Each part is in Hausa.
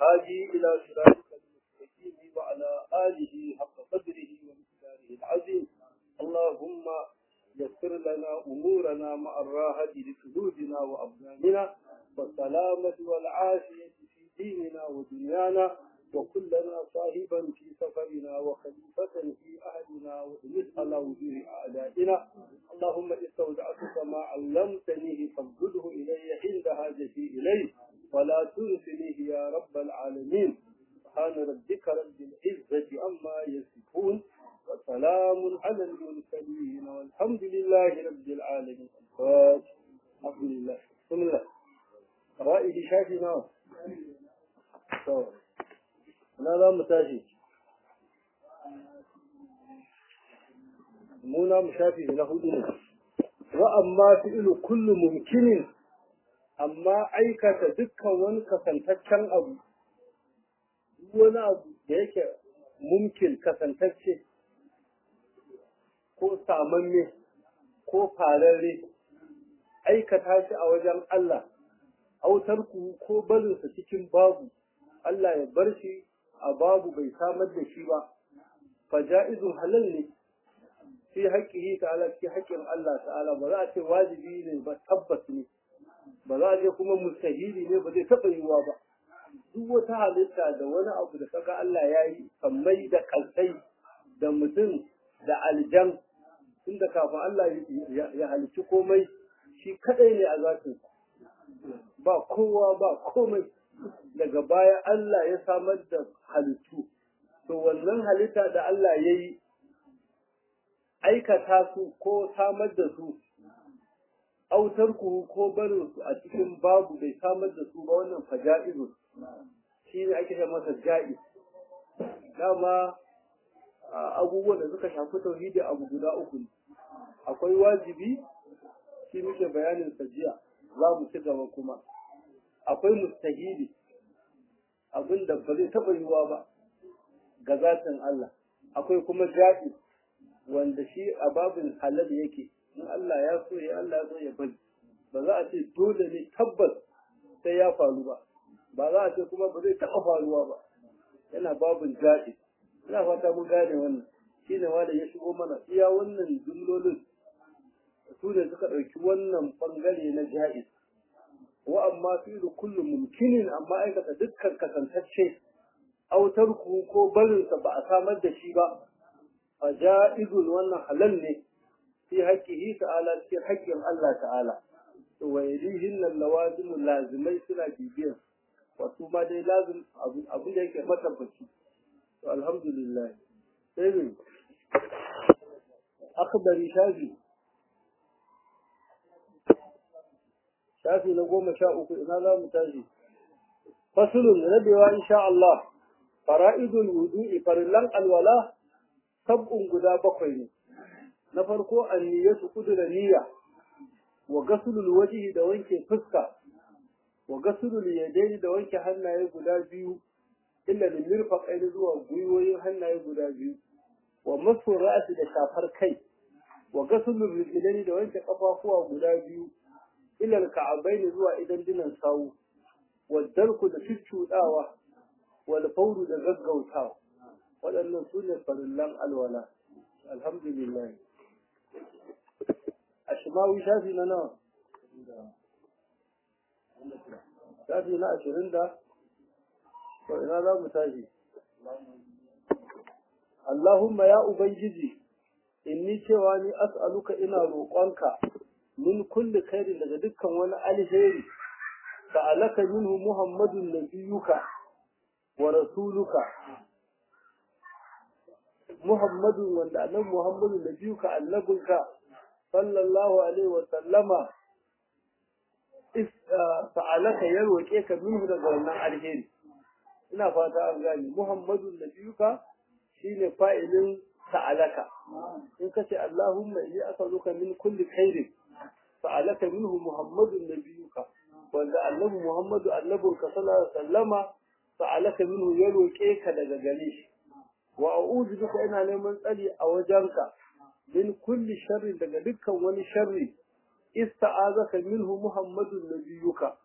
والهادي إلى صراطك المستقيم وعلى آله حق قدره ومقداره العظيم اللهم يسر لنا أمورنا مع الراحة لقلوبنا وأبداننا والسلامة والعافية في ديننا ودنيانا وكلنا صاحبا في سفرنا وخليفة في أهلنا وإنس على وجوه أعدائنا اللهم استودعتك ما علمتنيه فابدله إلي عند حاجتي إليه ولا تنسنيه يا رب العالمين سبحان ربك رب العزة عما يصفون وسلام على المرسلين والحمد لله رب العالمين الفاتح الحمد لله بسم الله رائد شافنا na za mu tashi muna mu shafi na hudu ne wa amma fi'lu kullu mumkinin amma aikata dukkan wani kasantaccen abu wani abu da yake mumkin kasantacce ko samamme ko fararre aikata shi a wajen Allah autar ku ko barinsa cikin babu Allah ya bar shi a babu bai samar da shi ba fa ja'izun halal ne fi haƙƙihi ta'ala fi haƙƙin Allah ta'ala ba za a ce wajibi ne ba tabbas ne ba za a ce kuma mustahili ne ba zai taɓa yiwuwa ba duk wata halitta da wani abu da kaga Allah ya yi kammai da kalsai da mutum da aljan tunda kafin Allah ya halicci komai shi kadai ne a zatin ba kowa ba komai daga baya Allah ya samar da halittu to wannan halitta da Allah ya yi aikata su ko samar da su autar ku ko barin su a cikin babu bai samar da su ba wannan faja'izu shi ne ake masa ja'i dama abubuwan da suka shafi tauhidi abu guda uku ne akwai wajibi shi muke bayanin sajiya za mu ci gaba kuma akwai mustahili abin da ba zai taɓa yiwuwa ba ga zatin Allah akwai kuma jaɗi wanda shi a babin halal yake in Allah ya so ya Allah ya so ya bari ba za a ce dole ne tabbas sai ya faru ba ba za a ce kuma ba zai taɓa faruwa ba yana babin jaɗi ina fata mun gane wannan shine wanda ya shigo mana iya wannan jumlolin su ne suka ɗauki wannan ɓangare na ja'iz wa amma fi kullu mumkinin amma aikata dukkan kasantacce autar ku ko barinsa ba a samar da shi ba a ja'izun wannan halal ne fi haƙƙihi ta'ala fi haƙƙin Allah ta'ala to wa yadihin nan lawazimu lazimai suna bibiyar wasu ma dai lazim abin da yake matabbaci to alhamdulillah sai ne akhbari shafi shafi na goma sha uku ina za mu tashi fasulun rabewa insha Allah fara'idul wudu'i farillan alwala sab'un guda bakwai ne na farko anniyatu kudura niyya wa gasulul wajhi da wanke fuska wa gasulul yadaini da wanke hannaye guda biyu illa lil mirfaqaini zuwa gwiwoyin hannaye guda biyu wa masu ra'si da shafar kai wa gasulul rijlaini da wanke kafafuwa guda biyu ilal ka'abaini zuwa idan dinan sawu wadarku da cuccuɗawa wal fauru da gaggautawa waɗannan su ne farillan alwala alhamdulillah a shimawi shafi na nawa shafi na ashirin da to ina za mu tashi Allahumma ya Ubangiji inni cewa ni as'aluka ina roƙonka min kulli khairin daga dukkan wani alheri sa'alaka minhu muhammadun nabiyuka wa rasuluka muhammadun wanda annabi muhammadun nabiyuka annabinka sallallahu alaihi wa sallama sa'alaka ya roƙe ka minhu daga wannan alheri ina fata an gane muhammadun nabiyuka shine fa'ilin sa'alaka in kace allahumma inni as'aluka min kulli khairin فعلك منه محمد نبيك وأن النبي محمد النبي صلى الله عليه وسلم فعلك منه يلوكيك daga gare shi wa a'udhu bika ina neman tsari a wajenka min kulli sharri daga dukkan wani sharri ista'azaka minhu muhammadun nabiyuka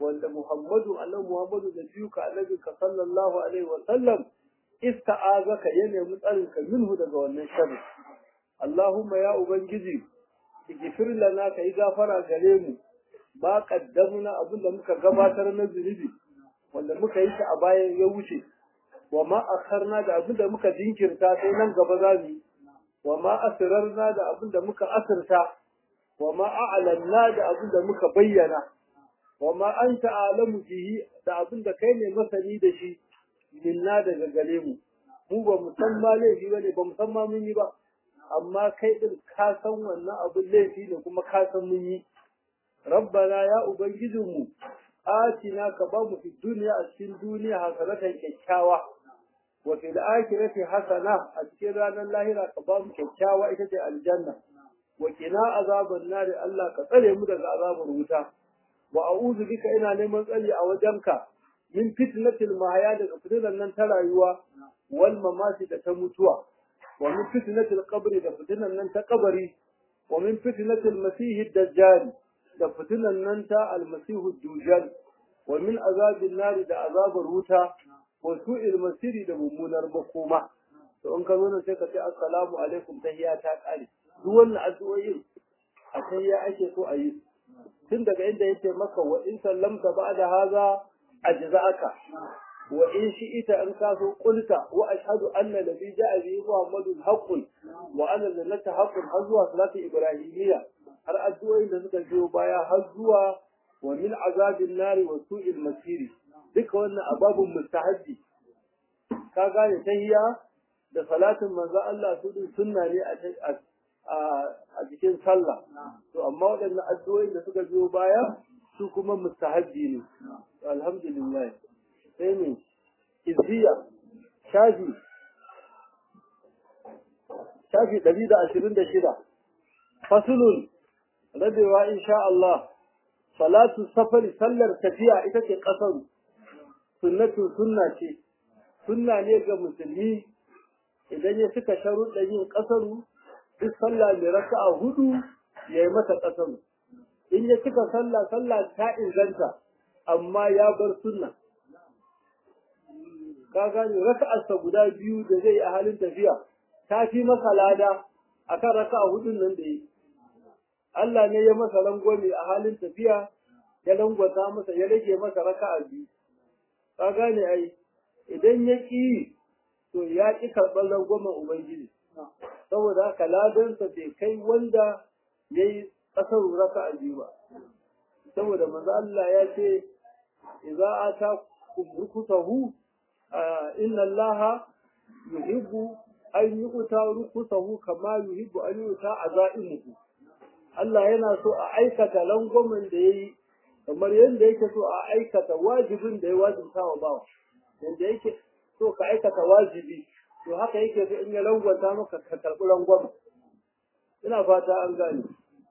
wanda Muhammadu annabi Muhammadu da biyu ka annabi ka sallallahu alaihi wa sallam ista'azaka ya nemi tsarin ka minhu daga wannan sharri Allahumma ya ubangiji igfir lana ka yi gafara gare mu ba qaddamna abinda muka gabatar na zunubi wanda muka yi shi a bayan ya wuce wa ma akharna da abinda muka jinkirta sai nan gaba za mu wa ma asrarna da abinda muka asirta wa ma a'lanna da abinda muka bayyana wa ma anta alamu bihi da abinda kai ne masani da shi minna daga gare mu mu ba mu san ma laifi bane ba mu san ma mun yi ba amma kai din ka san wannan abin laifi ne kuma ka san mun yi rabbana ya ubangijinmu atina ka ba mu fi duniya a cikin duniya hasanatan kyakkyawa wa fil akhirati hasana a cikin ranar lahira ka ba mu kyakkyawa ita ce aljanna wa qina azaban nar Allah ka tsare mu daga azabar wuta wa a'udhu bika ina neman tsari a wajenka min fitnatil mahaya daga fitinan nan ta rayuwa wal mamati da ta mutuwa wa min fitnatil qabri da fitinan nan ta kabari wa min fitnatil masihid dajjal da fitinan nan ta almasihu dujal wa min azabin nari da azabar wuta wa su'il masiri da mummunar makoma to in ka zo nan sai ka ce assalamu alaikum tahiyya ta kare duk wannan addu'o'in a tahiyya ake so a yi tun daga inda yake maka wa in sallamta ba'da haza ajza'aka wa in shi'ita an kaso qulta wa ashhadu anna nabi ja'a bi muhammadun haqqun wa anna jannata haqqun har zuwa salati ibrahimiyya har addu'o'in da suka biyo baya har zuwa wa min azabin nari wa su'il masiri duka wannan ababun mustahabbi ka gane tahiyya da salatin manzo Allah su din sunna ne a a cikin sallah to amma waɗannan addu'o'in da suka biyo baya su kuma mustahabbi ne alhamdulillah sai ne izziya shafi shafi ɗari da ashirin da shida fasulun rabewa insha Allah salatu safari sallar tafiya ita ce ƙasar sunnatu sunna ce sunna ne ga musulmi idan ya cika sharuɗa yin ƙasaru duk sallah mai raka'a hudu ya yi mata ƙasaru in ya cika sallah sallah ta inganta amma ya bar sunna ka gane raka'arsa guda biyu da zai yi a halin tafiya ta fi masa lada akan raka'a hudun nan da yi Allah ne ya masa rangwame a halin tafiya ya langwata masa ya rage masa raka'a biyu ka gane ai idan ya ƙi to ya ƙi karɓar rangwamen ubangiji saboda haka ladansa bai kai wanda ya yi ƙasar raka'a biyu ba saboda manzo Allah ya ce idza ata rukusahu inna Allah yuhibbu an yu'ta rukusahu kama yuhibbu an yu'ta azaimuhu Allah yana so a aikata langwamin da yayi kamar yadda yake so a aikata wajibin da ya wajibta wa bawa yadda yake so ka aikata wajibi to haka yake so in ya langwata maka ka karɓi langwamin ina fata an gane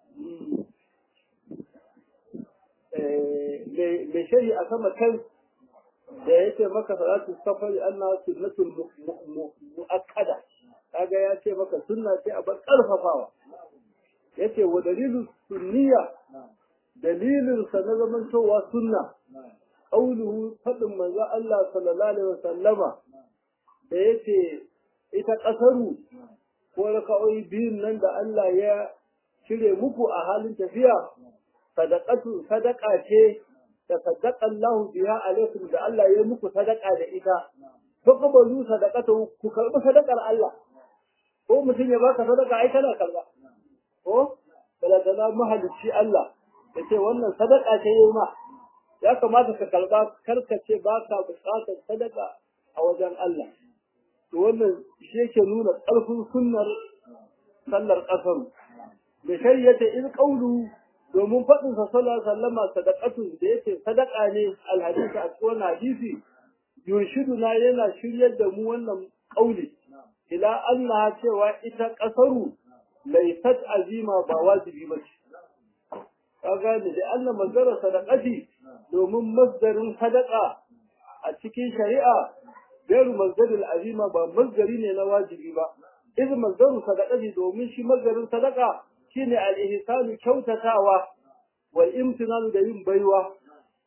mai shari a sama kan da ya ce maka salatu safari Allah sunnatul mu'akkada kaga ya ce maka sunna ce a bar karfafawa yace wa dalilu sunniya dalilin sa na zamantowa sunna qauluhu fadin manzo Allah sallallahu alaihi wasallama da yace ita kasaru ko raka'o'i biyun nan da Allah ya cire muku a halin tafiya sadaqatu sadaqa ce da sadaqa Allah biha alaikum da Allah ya muku sadaqa da ita to kabalu sadaqatu ku karbi sadaqar Allah ko mutum ya baka sadaqa ai kana karba ko bala da mahalicci Allah yace wannan sadaqa ce yau ma ya kamata ka karba karka ce baka bukatar sadaqa a wajen Allah to wannan shi yake nuna ƙarfin sunnar sallar ƙasaru da shari'ata in ƙaulu domin faɗin sa sallallahu alaihi wasallama sadaqatu da yake sadaqa ne alhadisi a cikin hadisi yurshiduna yana shiryar da mu wannan ƙauli ila Allah cewa ita ƙasaru laysat azima ba wajibi ba ce kaga da Allah manzara sadaqati domin masdarin sadaqa a cikin shari'a gairu masdaril azima ba masdari ne na wajibi ba iz masdaru sadaqati domin shi masdarin sadaqa shine al-ihsanu kyautatawa wal imtinanu da yin baiwa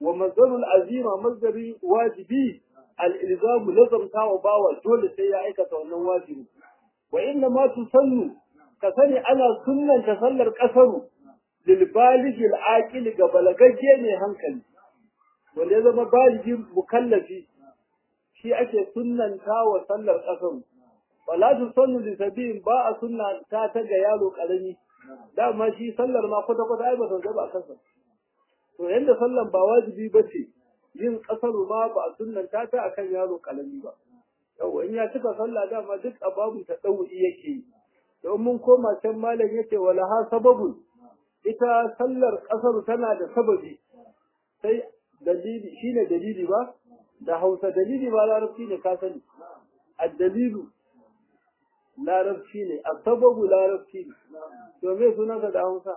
wa mazdarul azima mazdari wajibi al-ilzamu lazamta wa bawa dole sai ya aikata wannan wajibi wa inna ma tusannu ka sani ana sunnanta sallar kasaru lil baligi al ga balagagge ne hankali wanda ya zama baligi mukallafi shi ake sunnanta wa sallar kasaru wala tusannu li sabiin ba a sunna ta ta ga yaro karami dama shi sallar ma kwata kwata ai ba ta zaba kansa to yanda sallan ba wajibi bace yin kasaru ma ba a sunnanta ta akan yaro karami ba yawa in ya cika sallah dama duk ababu ta dauri yake yi don mun koma can malam yace wala ha sababun ita sallar kasaru tana da sababi sai dalili shine dalili ba da Hausa dalili ba larabci ne ka sani ad-dalilu larabci ne sababu larabci ne to me sunansa da Hausa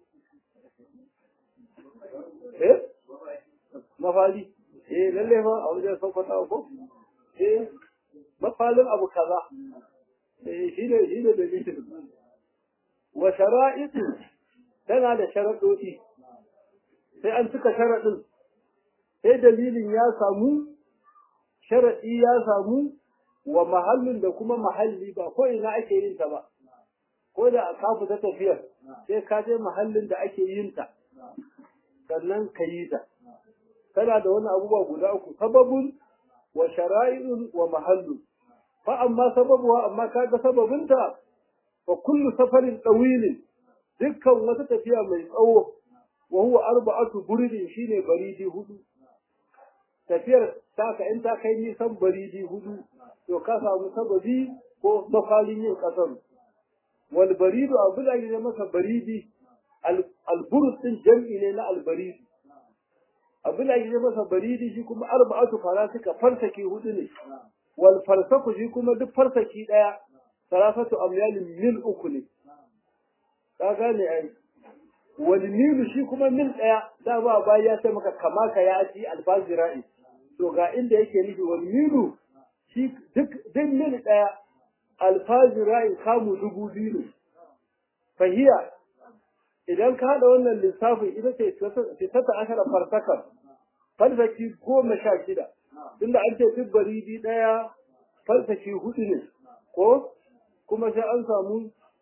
eh mafali eh lalle fa a wajen sokoto ko eh mafalin abu kaza eh shine shine dalilin wa shara'itu tana da sharaɗoɗi sai an cika sharaɗin sai dalilin ya samu sharaɗi ya samu wa mahallin da kuma mahalli ba ko ina ake yin ta ba ko da ka fita tafiyar sai ka je mahallin da ake yin ta sannan ka yi ta tana da wani abubuwa guda uku sababun wa shara'irun wa mahallun fa amma sababuwa amma kaga sababinta fa kullu safarin tawilin dukkan wata tafiya mai tsawo wa huwa arba'atu buridin shine baridi hudu tafiyar taka in ta kai nisan baridi hudu to ka samu sababi ko mafalin yin kasar wal baridu abu da ake masa baridi alburus din jam'i ne na albaridi abu da ake masa baridi shi kuma arba'atu farasika farsaki hudu ne wal farsaku shi kuma duk farsaki daya sarafatu amyalin mil uku ne ka gane ai wal milu shi kuma mil daya da ba ba ya sai maka kama ka ya ci alfazira'i to ga inda yake nufi wal milu shi duk duk mil daya alfazira'i kamu dubu biyu ne fahiya idan ka haɗa wannan lissafin ita ce fitata ashara farsakar farsaki goma sha shida tunda an ce duk baridi ɗaya farsaki hudu ne ko kuma sai an samu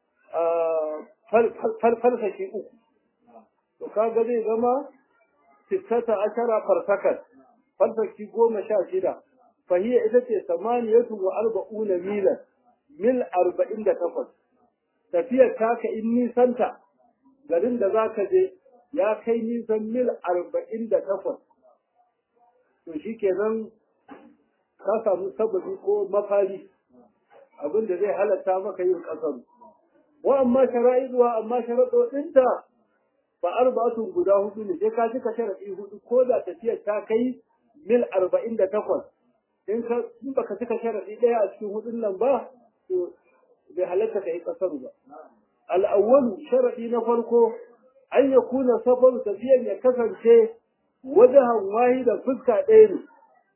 farsaki uku to kaga zai zama fitata ashara farsakar farsaki goma sha shida fahiya ita ce samaniyatu wa arba'una milan mil arba'in da takwas tafiyar taka in nisanta garin da za ka je ya kai nisan mil arba'in da takwas to shi kenan ka samu sababi ko mafari abin da zai halatta maka yin ƙasar wa amma shara'izuwa amma sharaɗoɗinta ba arba'atun guda hudu ne sai ka cika sharaɗi hudu ko da tafiyar ta kai mil arba'in da takwas in ka in baka cika sharaɗi ɗaya a cikin hudun nan ba to bai halatta ka yi ƙasar ba al'awwalu sharaɗi na farko an ya kuna safaru tafiyan ya kasance wajahan wahida fuska ɗaya ne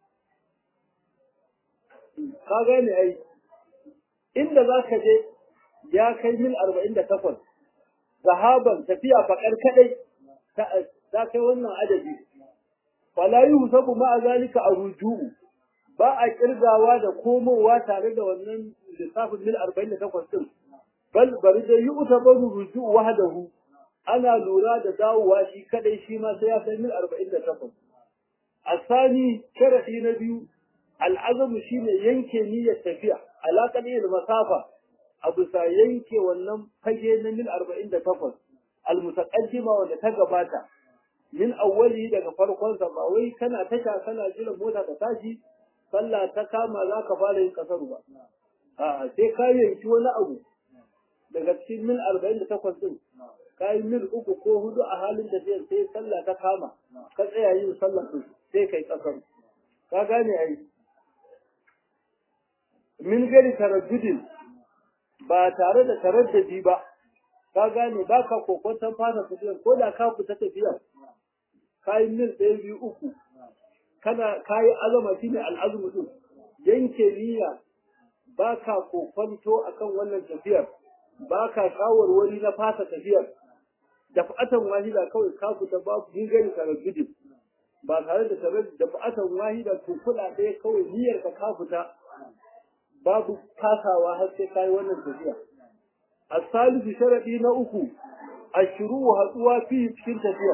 ka gane ai inda za ka je ya kai mil arba'in da takwas zahaban tafiya faƙar kaɗai ta kai wannan adadi fala yi sabu ma'a zalika a ruju'u ba a ƙirgawa da komowa tare da wannan lissafin mil arba'in da takwas ɗin bal bari da yi uta baru ruju wahdahu ana lura da dawowa shi kadai shi ma sai ya kai mil 48 asani sharadi na biyu al'azamu shine yanke niyyar tafiya alaƙar yin masafa a bisa yanke wannan fage na mil 48 almutaqaddima wanda ta gabata min awwali daga farkon sa ba wai kana tasha kana jiran mota ta tashi sallah ta kama za ka fara yin kasaru ba a'a sai ka yanki wani abu daga cikin mil arba'in da takwas ɗin ka yi mil uku ko hudu a halin tafiyar sai sallah ta kama ka tsaya yin sallah ɗin sai kai ƙasar ka gane ai min gari taraddudin ba tare da taraddadi ba ka gane ba ka kokwanton fata tafiyar ko da ka fita tafiyar ka yi mil ɗaya biyu uku kana ka yi azama shi ne al'azumi ɗin yanke niyya ba ka kokwanto akan wannan tafiyar ba ka shawarwari na fasa tafiyar da fatan wahida kawai ka fita babu gingari taraddudin ba tare da tare da ba'atan wahida to kula ɗaya kawai niyyar ka ka fita babu kasawa har sai kai wannan tafiya as-salisu sharadi na uku ashru haduwa fi cikin tafiya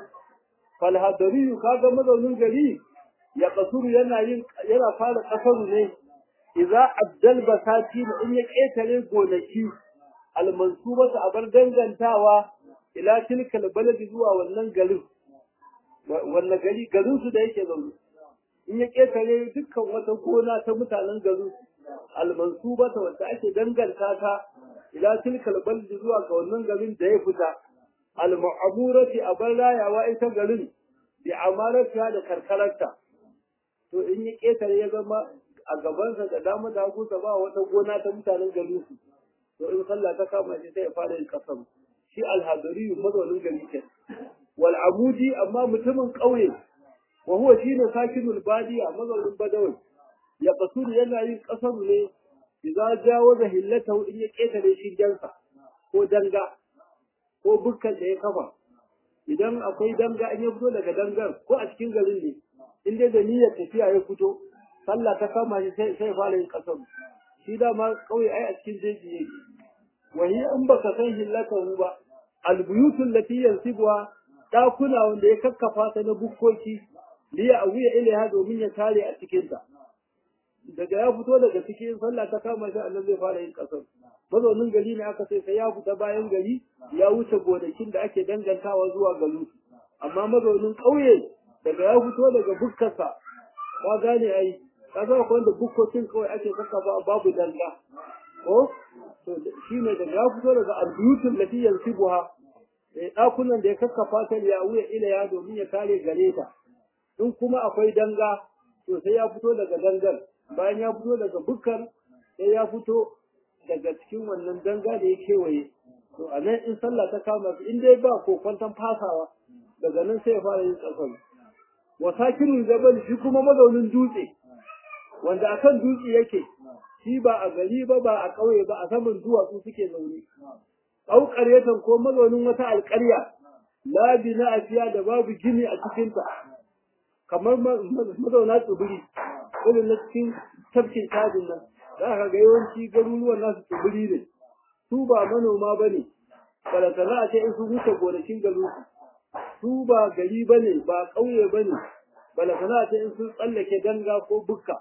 fal hadari kaga mazaunin gari ya kasuru yana yin yana fara kasaru ne idza abdal basati in ya ketare gonaki al-mansubata abar dangantawa ila tilkal baladi zuwa wannan garin wannan gari garin su da yake zaune in ya ketare dukkan wata gona ta mutanen garin almansubata wanda ake danganta ta ila tilkal baladi zuwa ga wannan garin da ya fita almu'amurati abar rayawa ita garin bi amarata da karkararta to in ya ketare ya zama a gabansa da dama da hagu ba wata gona ta mutanen garin su to in sallah ta kama shi sai ya fara yin kasam shi alhadari mazaunin gari ke wal abudi amma mutumin ƙauye wa huwa shine sakinul badiya mazaunin badawai ya kasuru yana yin kasar ne idza jawaza hillatahu in ya ketare shi dansa ko danga ko bukkan da ya kafa idan akwai danga in ya fito daga dangar ko a cikin garin ne in dai da niyyar tafiya ya fito sallah ta kama shi sai sai fara yin kasar shi dama ƙauye ai a cikin jeji yake wahi in baka san hillatahu ba albuyutul lati yansibuha dakuna wanda ya kakkafa ta na bukkoki liya awiya ilaiha domin ya tare a cikin ta daga ya fito daga cikin sallah ta kama shi Allah zai fara yin kasar mazaunin gari ne aka sai sai ya fita bayan gari ya wuce gonakin da ake dangantawa zuwa galu amma mazaunin ƙauye daga ya fito daga bukkarsa ka gane ai ka ga wanda bukkokin kawai ake kakkafa babu danga ko to shi ne daga ya fito daga albuyutul lati yansibuha ɗakunan da ya kakkafa ta ya wuya ila ya domin ya kare gare ta in kuma akwai danga to sai ya fito daga dangar bayan ya fito daga bukkar sai ya fito daga cikin wannan danga da ya kewaye to a nan in sallah ta kama su in dai ba ko kwantan fasawa daga nan sai ya fara yin tsakon wa sakirul jabal shi kuma mazaunin dutse wanda akan dutse yake shi ba a gari ba ba a ƙauye ba a saman duwatsu suke zaune au ƙaryatan ko mazaunin wata alƙarya la bina afiya da babu gini a cikinta kamar mazauna tsibiri irin na cikin tafkin tajin nan za ka ga yawanci garuruwan nasu tsibiri ne su ba manoma ba ne balantana a ce in su huce gonakin garin su ba gari ba ne ba ƙauye ba ne balantana a ce in sun tsallake danga ko bukka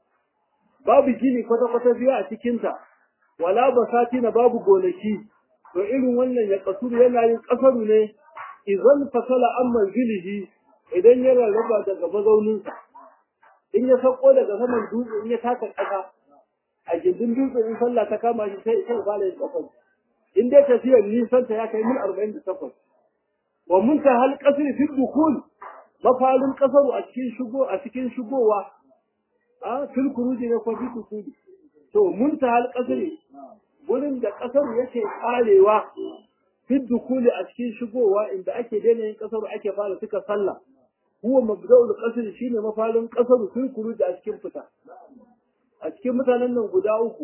babu gini kwata-kwata biya a cikinta wala basati na babu gonaki to irin wannan ya kasuru yana yin kasaru ne idan fasala an manzilihi idan ya rarraba daga mazauninsa in ya sauko daga saman dutse in ya taka ƙasa a gindin dutse in sallah ta kama shi sai sai fara yin kasar in dai tafiyar nisan ta ya kai mil arba'in da takwas wa munta hal kasri fi dukul mafalin kasaru a cikin shigo a cikin shigowa a fil kuruji ne ko fi dukuli to munta hal kasri gurin da kasar yake karewa fi dukuli a cikin shigowa inda ake daina yin kasar ake fara suka sallah huwa mabda'ul qasr shine mafalin kasar fil kuruji a cikin fita a cikin mutanen nan guda uku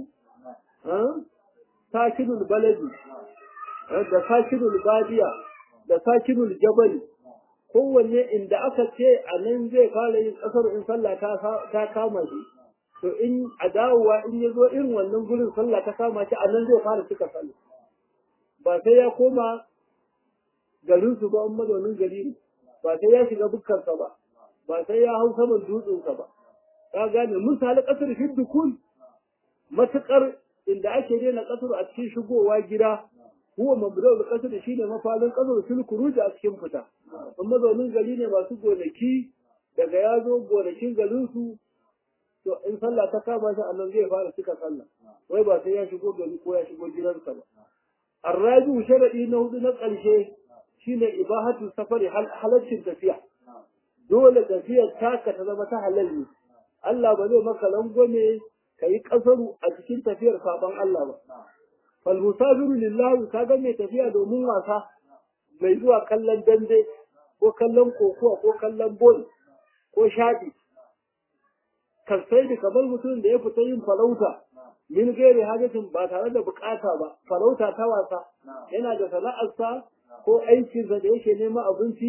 sakinul baladi da sakinul badiya da sakinul jabal kowanne inda aka ce a nan zai fara yin kasar in sallah ta kama shi to in a dawowa in ya zo irin wannan gurin sallah ta kama shi a nan zai fara cika sallah ba sai ya koma garin su ba in mazaunin gari ne ba sai ya shiga bukkarsa ba ba sai ya hau saman dutsensa ba ka gane mun sali kasar fi dukul matukar inda ake daina kasar a cikin shigowa gida huwa mabda'ul kasar shine mafalin kasar sul kuruji a cikin fita in mazaunin gari ne masu gonaki daga ya zo gonakin garin su to in sallah ta kama shi annan zai fara cika sallah wai ba sai ya shigo gari ko ya shigo gidansa ba arrabi sharadi na hudu na ƙarshe shine ibahatu safari halaccin tafiya dole tafiyar taka ta zama ta halal ne Allah ba zai maka langwame ka yi ƙasaru a cikin tafiyar sabon Allah ba. Fal musafiru lillahi ka ga mai tafiya domin wasa mai zuwa kallon dambe ko kallon kokowa ko kallon bol ko shaɗi. Kasai da kamar mutum da ya fita yin farauta min gairi hajjatin ba tare da bukata ba farauta ta wasa yana da sana'arsa ko aikinsa da yake neman abinci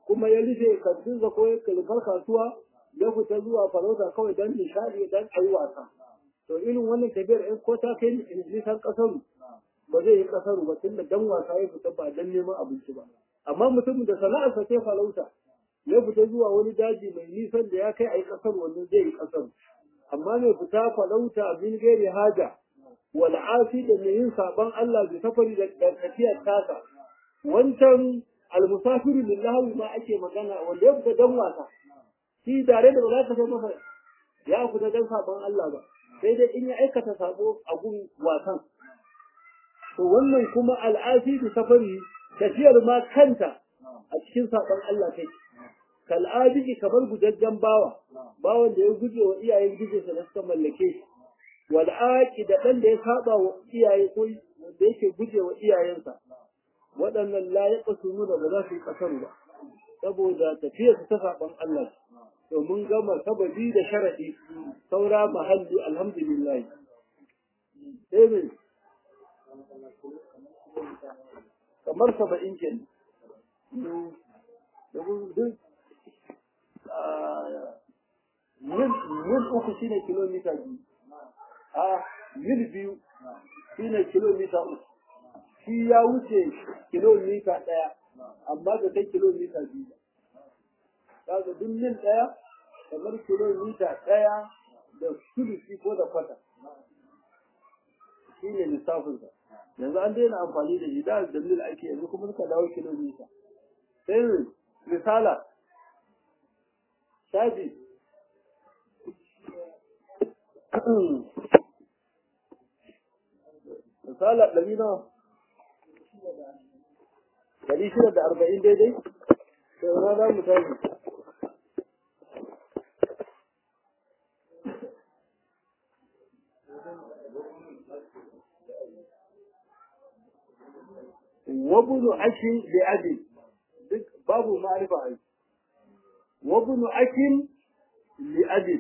kuma ya rufe kantinsa ko ya kalfar kasuwa ya fita zuwa farauta kawai don nishadi don ayi wasa to irin wannan tafiyar in ko ta kai nisan kasaru ba zai yi kasaru ba tunda dan wasa ya fita ba dan neman abinci ba amma mutumin da sana'arsa ce farauta ya fita zuwa wani daji mai nisan da ya kai a yi kasar wannan zai yi kasar amma mai fita farauta min gairi haja wal asi da mai yin saban Allah bi safari da tafiyar tasa wancan almusafiru lillahi ma ake magana wanda ya fita dan wasa shi tare da ba za ka sai masa ya fita dan saban Allah ba sai dai in ya aikata sabo a gun wasan to wannan kuma al'asi bi safari tafiyar ma kanta a cikin saban Allah take kal'adiki kamar gujajjen bawa bawan da ya guje wa iyayen gijinsa da suka mallake shi wal aqi da dan da ya saba wa iyaye ko da yake guje wa iyayensa waɗannan la yaqsunu da ba za su yi kasaru ba saboda tafiyar su ta saban Allah to mun gama sababi da sharadi saura mahalli alhamdulillah sai kamar saba'in kenan mil uku shine kilomita biyu a mil biyu shine kilomita uku shi ya wuce kilomita ɗaya amma da kai kilomita biyu kaga duk mil ɗaya kamar kilomita ɗaya da sulusi ko da kwata shi ne lissafinsa yanzu an daina amfani da shi da da mil ake yanzu kuma suka dawo kilomita sai misala shafi misala ɗari nawa ɗari shida da arba'in daidai sai na za mu tashi wabunu akin da abi duk babu ma'arifa ai wabunu akin li abi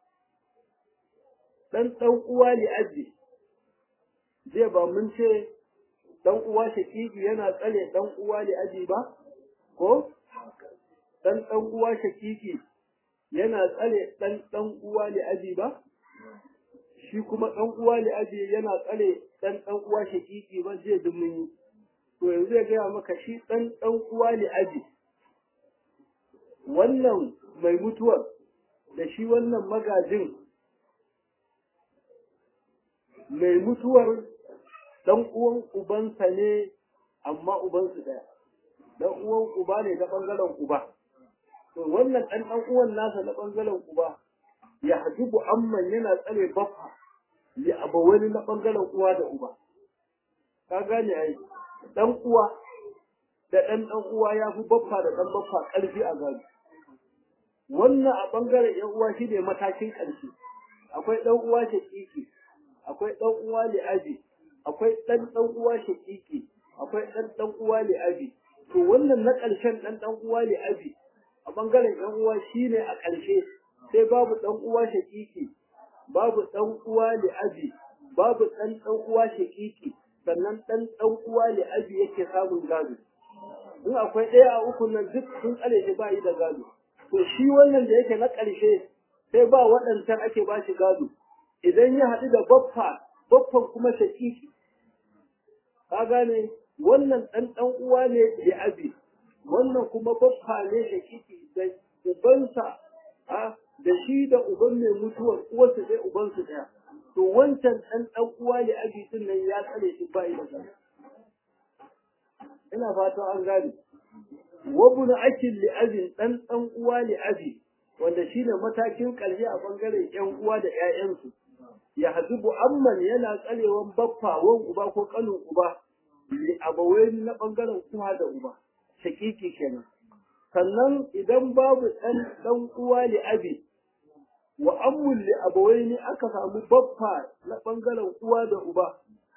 dan dan uwa li abi zai ba mun ce dan uwa shakiki yana tsare dan uwa li abi ba ko dan dan uwa shakiki yana tsare dan dan uwa li abi ba shi kuma dan uwa li abi yana tsare dan dan uwa shakiki ba zai dumin to yanzu ya gaya maka shi ɗan ɗan uwa ne aji wannan mai mutuwar da shi wannan magajin mai mutuwar ɗan uwan ubansa ne amma ubansu ɗaya ɗan uwan uba ne na ɓangaren uba to wannan ɗan ɗan uwan nasa na ɓangaren uba ya hajibu amman yana tsare baffa ya abawani na ɓangaren uwa da uba ka gane ai dan uwa da ɗan ɗan uwa ya fi baffa da ɗan baffa ƙarfi a gado wannan a ɓangaren ‘yan uwa shi ne matakin ƙarshe akwai ɗan uwa shaƙiƙi akwai ɗan uwa li'abi akwai ɗan ɗan uwa shaƙiƙi akwai ɗan ɗan uwa li'abi to wannan na ƙarshen ɗan ɗan uwa li'abi a ɓangaren ‘yan uwa shi ne a ƙarshe sai babu ɗan uwa shaƙiƙi babu ɗan uwa li'abi babu ɗan ɗan uwa shaƙiƙi sannan ɗan ɗan uwa ne abi yake samun gado in akwai ɗaya a uku nan duk sun tsare shi ba yi da gado to shi wannan da yake na ƙarshe sai ba waɗancan ake ba shi gado idan ya haɗu da baffa baffan kuma shaƙiƙi ka gane wannan ɗan ɗan uwa ne da abi wannan kuma baffa ne shaƙiƙi da ubansa da shi da uban mai mutuwar uwarsu ɗaya ubansu ɗaya to wancan ɗan ɗan uwa ne abi din nan ya tsare shi bai da gani ina fatan an gane wabuna akil li abin ɗan ɗan uwa li abi wanda shine matakin ƙarshe a bangaren ƴan uwa da ƴaƴansu ya hadibu amman yana tsarewan baffa wan uba ko ƙanin uba li abawai na bangaren uwa da uba shakiki kenan sannan idan babu ɗan ɗan uwa li abi wa ammul li abawaini aka samu baffa na bangaren uwa da uba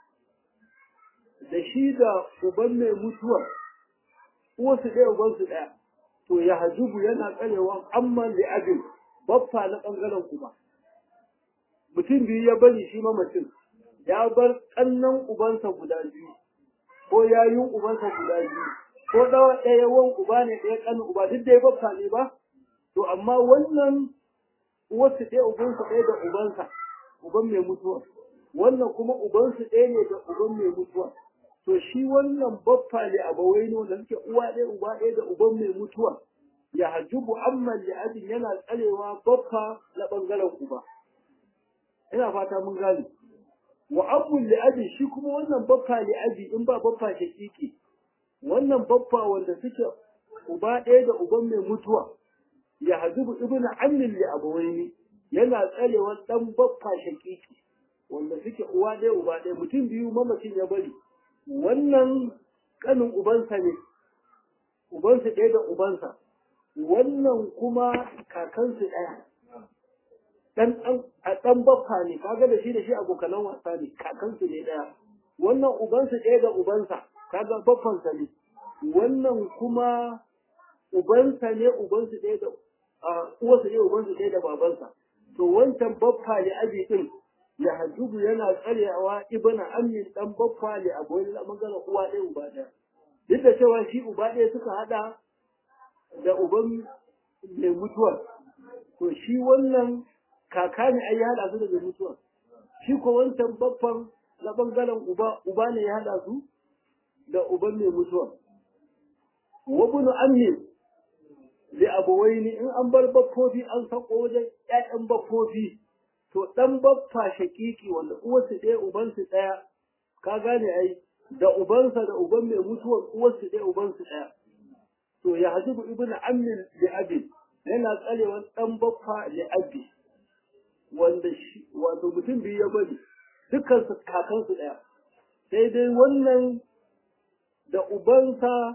da shi da uban mai mutuwa uwarsu ɗaya ubansu ɗaya to ya hajubu yana tsarewa amman li abin baffa na bangaren uba mutum biyu ya bari shi mamacin ya bar ƙannan ubansa guda biyu ko yayin ubansa guda biyu ko ɗawa ɗaya wan uba ne ɗaya ƙanin uba duk dai baffa ne ba to amma wannan uwarsu ɗaya ubansa ɗaya da ubansa uban mai mutuwa wannan kuma ubansu ɗaya ne da uban mai mutuwa to shi wannan baffa ne abawai ne wanda suke uwa ɗaya uba ɗaya da uban mai mutuwa ya hajjubu amman li abin yana tsarewa baffa na ɓangaren uba ina fata mun gane wa abun li abin shi kuma wannan baffa li abi in ba baffa shakiki wannan baffa wanda suke uba ɗaya da uban mai mutuwa ya hajjubu ibnu ammin li abawaini yana tsarewa dan baffa shakiki wanda suke uwa ɗaya uba ɗaya mutum biyu mamacin ya bari wannan kanin ubansa ne ubansa ɗaya da ubansa wannan kuma kakansu ɗaya dan a dan baffa ne kaga da shi da shi abokanan wasa ne kakansu ne ɗaya wannan ubansa ɗaya da ubansa kaga baffansa ne wannan kuma ubansa ne ubansu ɗaya da uwarsa ne ubansu ɗaya da babansa to wancan baffa ne abi din ya hajjubu yana tsarewa ibna amin dan baffa ne a goyi na magana uwa ɗaya uba ɗaya duk da cewa shi uba ɗaya suka hada da uban mai mutuwar to shi wannan kaka ne ai ya hada su da mai mutuwar shi ko wancan baffan na bangaren uba uba ne ya hada su da uban mai mutuwar wa bunu amin da abuwaini in an bar baffofi an sako wajen ƴaƴan baffofi to dan baffa shakiki wanda uwarsu ɗaya ubansu ɗaya ka gane ai da ubansa da uban mai mutuwar uwarsu ɗaya ubansu ɗaya to ya hajibu ibnu ammin li abi yana tsarewa dan baffa li abi wanda shi wato mutum biyu ya bari dukkan su kakansu ɗaya sai dai wannan da ubansa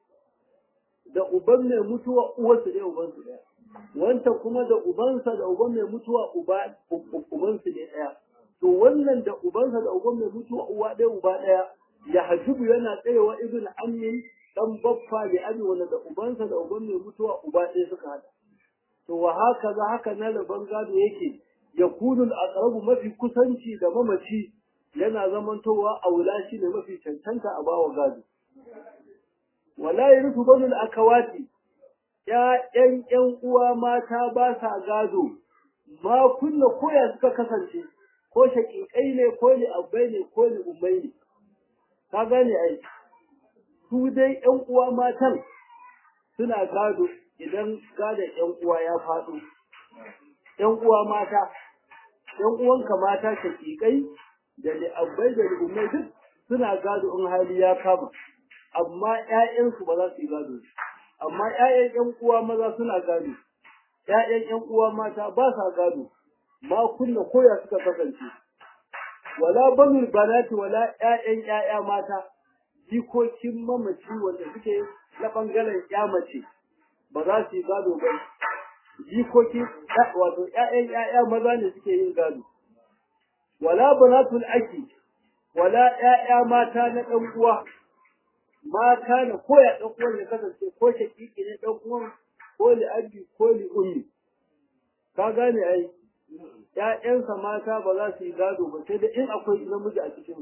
da uban mai mutuwa uwarsu ɗaya ubansu ɗaya wanta kuma da ubansa da uban mai mutuwa uba ubansu ne ɗaya to wannan da ubansa da uban mai mutuwa uwa ɗaya uba ɗaya ya hajibu yana tsayewa ibn ammin dan baffa da abi wanda da ubansa da uban mai mutuwa uba ɗaya suka hada to wa haka za haka na rabon gado yake ya kunul aqrabu mafi kusanci da mamaci yana zamantowa aula shi ne mafi cancanta a bawa gado wala yarisu banul akawati ƴaƴan ƴan uwa mata ba sa gado ma kunna koya suka kasance ko shaƙiƙai ne ko li abbai ne ko li ummai ne ka gane ai su dai ƴan uwa matan suna gado idan gadon ƴan uwa ya faɗo ƴan uwa mata ƴan uwanka mata shaƙiƙai da li abbai da li ummai duk suna gado in hali ya kama amma ƴaƴansu ba za su yi gado amma ƴaƴan ƴan uwa maza suna gado ƴaƴan ƴan uwa mata ba sa gado ma kunna koya suka kasance wala banul banati wala ƴaƴan ƴaƴa mata jikokin mamaci wanda suke na bangaren ƴa mace ba za su yi gado ba jikoki wato ƴaƴan ƴaƴa maza ne suke yin gado wala banatul aki wala ƴaƴa mata na ɗan uwa mata na koya ɗan uwan ya kasance ko shakiki ne ɗan uwan ko li abi ko li ummi ka gane ai ƴaƴansa mata ba za su yi gado ba sai da in akwai namiji a cikin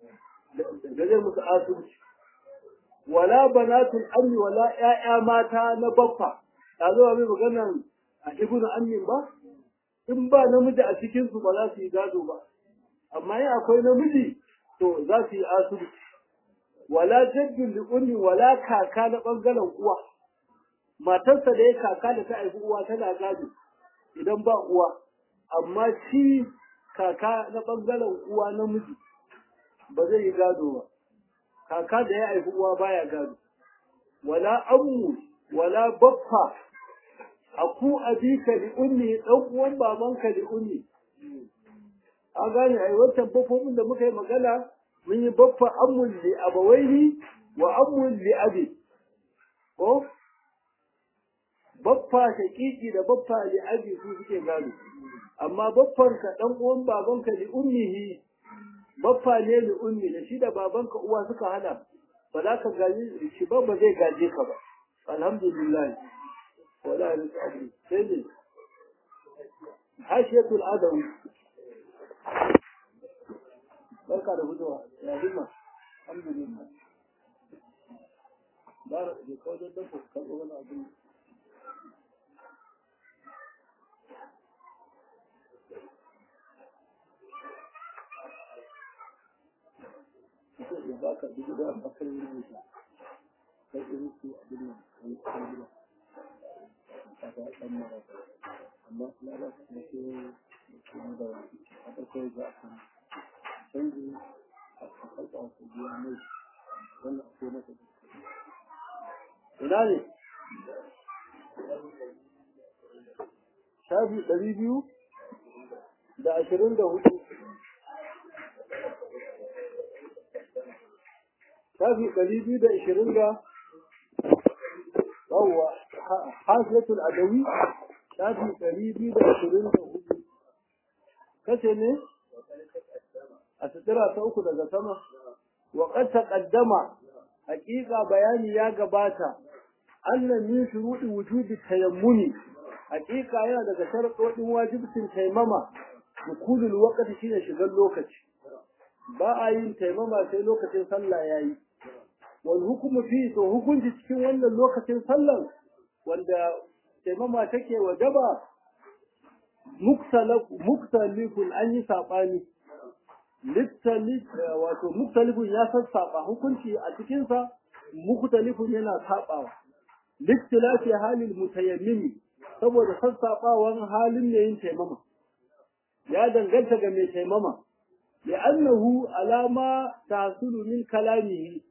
da zai musu asibiti wala banatul ammi wala ƴaƴa mata na baffa ta zo mai maganan a ibnu ammin ba in ba namiji a cikin su ba za su yi gado ba amma in akwai namiji to za su yi asibiti wala jaddun li ummi wala kaka na bangaren uwa matarsa da ya kaka da ta haifi uwa tana gado idan ba uwa amma shi kaka na bangaren uwa namiji ba zai yi gado ba kaka da ya haifi uwa baya gado wala ammu wala baffa aku abika li ummi dan uwan babanka li ummi a gane ai wancan baffofin da muka yi magana mun yi baffa ammun li abawaihi wa ammun li abi ko baffa shaqiqi da baffa li abi su suke gado amma baffan ka dan uwan babanka li ummihi baffa ne li ummi da shi da babanka uwa suka hada ba za ka gaji shi ba ba zai gaje ka ba alhamdulillah wala rizqi sai ne hashiyatul adawi barka da fitowa ya himma alhamdulillah ba da kawai don dafa karɓo wani abin ya baka dubu da bakar yin wuta kai irin su abin nan kan kan gida a ta ɗan mara amma na ba su da ke kuma da a ɗaukar za a kan canji a karɓa su biya mai wannan a kuma masa ina ne shafi ɗari biyu da ashirin da hudu shafi ɗari biyu da ashirin da yawwa hasilatul adawi shafi ɗari biyu da ashirin da hudu kace ne a sutura ta uku daga sama wa qad taqaddama haqiqa bayani ya gabata anna min shuruɗi wujudi tayammuni haqiqa yana daga sharuɗin wajibcin taimama dukulul waqti shine shigar lokaci ba a yin taimama sai lokacin sallah yayi wal hukumu fi to hukunci cikin wannan lokacin sallar wanda taimama take wajaba muktalifun an yi saɓani wato muktalifun ya sassaɓa hukunci a cikinsa muktalifun yana saɓawa liktilafi halin mutayammimi saboda sassaɓawan halin mai yin taimama ya danganta ga mai taimama li'annahu alama tahsulu min kalamihi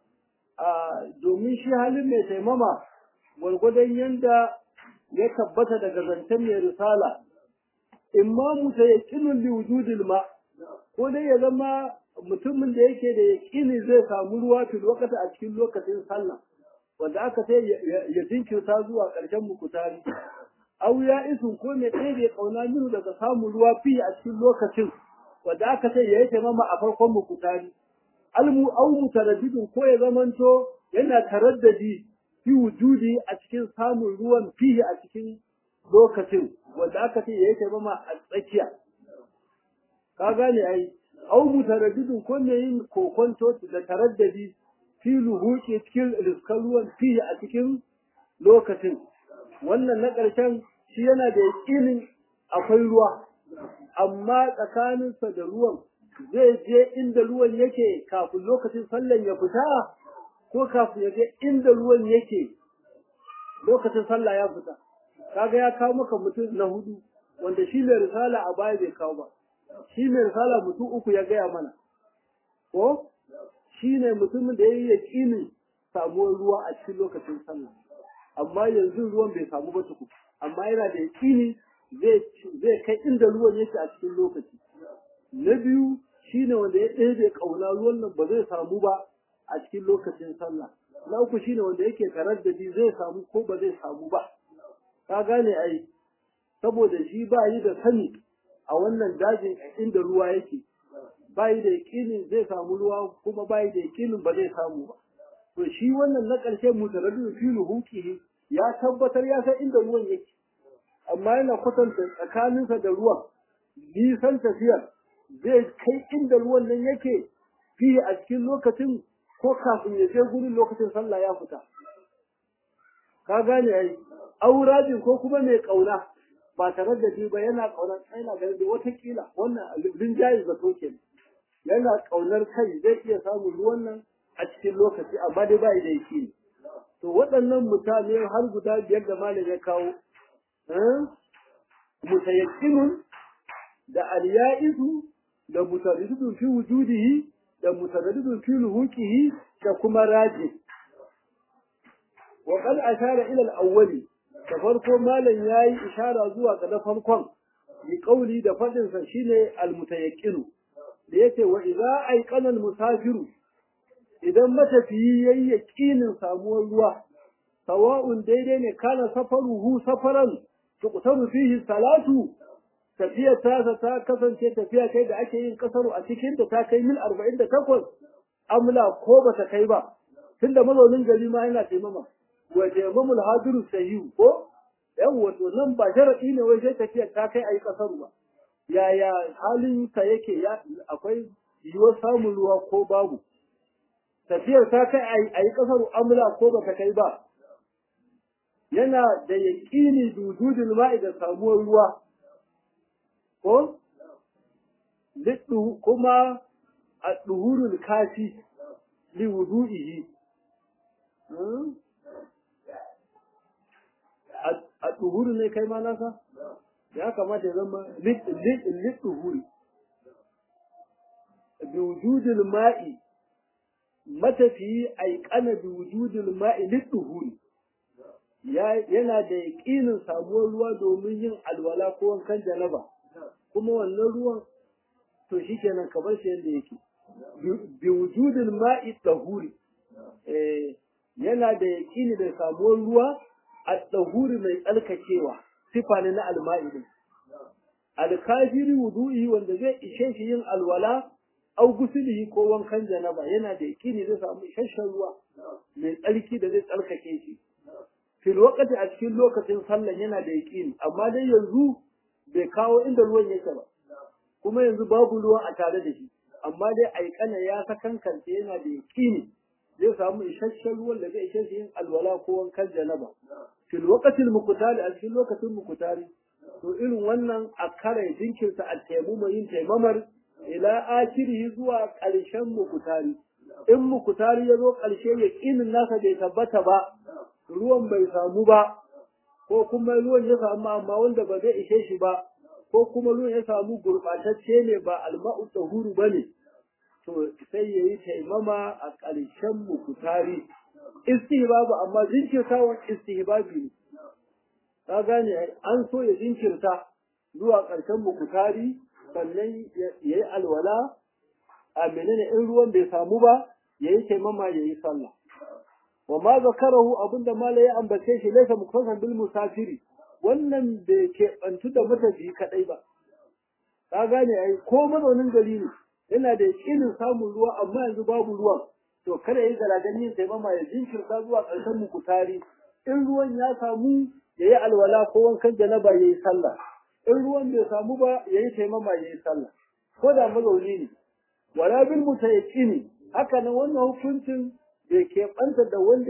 domin shi halin mai taimama gwargwadon yanda ya tabbata daga zancen mai risala imma mutayaqqinun li wujudil ma ko dai ya zama mutumin da yake da yaqini zai samu ruwa fil waqti a cikin lokacin sallah wanda aka sai ya jinkirta zuwa ƙarshen mukutari aw ya isun ko mai ɗaya bai kauna minu daga samun ruwa fi a cikin lokacin wanda aka sai ya yi taimama a farkon mukutari almu aw mutaraddidun ko ya zamanto yana taraddadi fi wujudi a cikin samun ruwan fihi a cikin lokacin wanda aka ce ya yi taimama a tsakiya ka gane ai au mutaraddidun ko ne yin kokonto da taraddadi fi luhuki cikin riskan ruwan fihi a cikin lokacin wannan na ƙarshen shi yana da yaƙinin akwai ruwa amma tsakaninsa da ruwan zai je inda ruwan yake kafin lokacin sallan ya fita ko kafin ya je inda ruwan yake lokacin sallah ya fita kaga ya kawo maka mutum na hudu wanda shi mai risala a baya bai kawo ba shi mai risala mutum uku ya gaya mana ko shi ne mutumin da ya yi yaƙinin samuwar ruwa a cikin lokacin sallah amma yanzu ruwan bai samu ba tuku amma yana da yaƙini zai kai inda ruwan yake a cikin lokaci na biyu shi ne wanda ya ɗebe ƙauna ruwan nan ba zai samu ba a cikin lokacin sallah na uku shine wanda yake taraddadi zai samu ko ba zai samu ba ka gane ai saboda shi ba yi da sani a wannan dajin inda ruwa yake ba yi da yakinin zai samu ruwa kuma ba yi da yakinin ba zai samu ba to shi wannan na ƙarshe mutaraddid fi ruhuqihi ya tabbatar ya san inda ruwan yake amma yana kwatanta tsakaninsa da ruwan nisan tafiyar zai kai inda ruwan nan yake fi a cikin lokacin ko kafin ya je gurin lokacin sallah ya fita ka gane ai aurajin ko kuma mai kauna ba tare da shi ba yana kaunar yana ganin da watakila wannan rinjaye zato ke yana kaunar kai zai iya samun ruwan nan a cikin lokaci amma dai bai da yake to waɗannan mutane har guda biyar da malam ya kawo mutayakkinun da alya'isu da mutaraddidun fi wujudihi da mutaraddidun fi luhuqihi da kuma raji wa qad ashara ila al-awwali da farko malam yayi ishara zuwa ga na farkon bi qauli da fadin sa shine al-mutayaqqinu da yace wa idza ayqana al-musafiru idan matafiyi yayi yaqinin samuwar ruwa sawa'un daidai ne kana safaruhu safaran tuqtaru fihi salatu tafiyar tasa ta kasance tafiya kai da ake yin kasaru a cikin da ta kai mil arba'in da takwas amla ko ba ta kai ba tunda mazaunin gari ma yana taimama wa taimamul hadiru sahihu ko yan wato nan ba sharadi ne wai sai tafiyar ta kai ayi kasaru ba yaya halin ka yake ya akwai yiwuwar samun ruwa ko babu tafiyar ta kai a yi ƙasar amla ko ba ta kai ba yana da yaƙini dududin ma'i da samuwar ruwa ko kuma a ɗuhurul kafi li wudu'ihi a ɗuhuru ne kai ma nasa ya kamata ya zama liɗuhuri bi wujudil ma'i matafiyi aikana bi wujudil ma'i liɗuhuri yana da yaƙinin samuwar ruwa domin yin alwala ko wankan janaba kuma wannan ruwan to shi kenan ka bar shi yadda yake bi wujudil ma'i ɗahuri yana da yaƙini da samuwar ruwa a ɗahuri mai tsarkakewa sifa ne na alma'i din alkafiri wudu'i wanda zai ishe shi yin alwala au gusulihi ko wankan janaba yana da yaƙini zai samu isasshen ruwa mai tsarki da zai tsarkake shi fil waqti a cikin lokacin sallan yana da yaƙini amma dai yanzu bai kawo inda ruwan yake ba kuma yanzu babu ruwan a tare da shi amma dai aikana ya sakankance yana da yaƙini zai samu isasshen ruwan da zai ishe shi yin alwala ko wankan janaba fil waqtil muqtali a cikin lokacin muqtali to irin wannan a kare jinkirta a taimama yin taimamar ila akirihi zuwa ƙarshen muqtali in muqtali ya zo ƙarshe yaƙinin nasa bai tabbata ba ruwan bai samu ba ko kuma ruwan ya samu amma wanda ba zai ishe shi ba ko kuma ruwan ya samu gurɓatacce ne ba alma'u tahuru ba ne to sai ya yi taimama a ƙarshen mukutari istihbabu amma jinkirtawan istihbabi ne ka gane an so ya jinkirta zuwa ƙarshen mukutari sannan ya yi alwala a menene in ruwan bai samu ba ya yi taimama ya yi sallah wa ma zakarahu abinda mala ya ambace shi laisa muktasan bil musafiri wannan bai keɓantu da matafiyi kaɗai ba ka gane ai ko mazaunin gari ne yana da yakinin samun ruwa amma yanzu babu ruwan to kada ya yi galadan yin taimama ya jinkirta zuwa ƙarshen mukutari in ruwan ya samu ya yi alwala ko wankan janaba ya yi sallah in ruwan bai samu ba ya yi taimama ya yi sallah ko da mazauni ne wala bil mutayaqqini haka nan wannan hukuncin bai keɓanta da wanda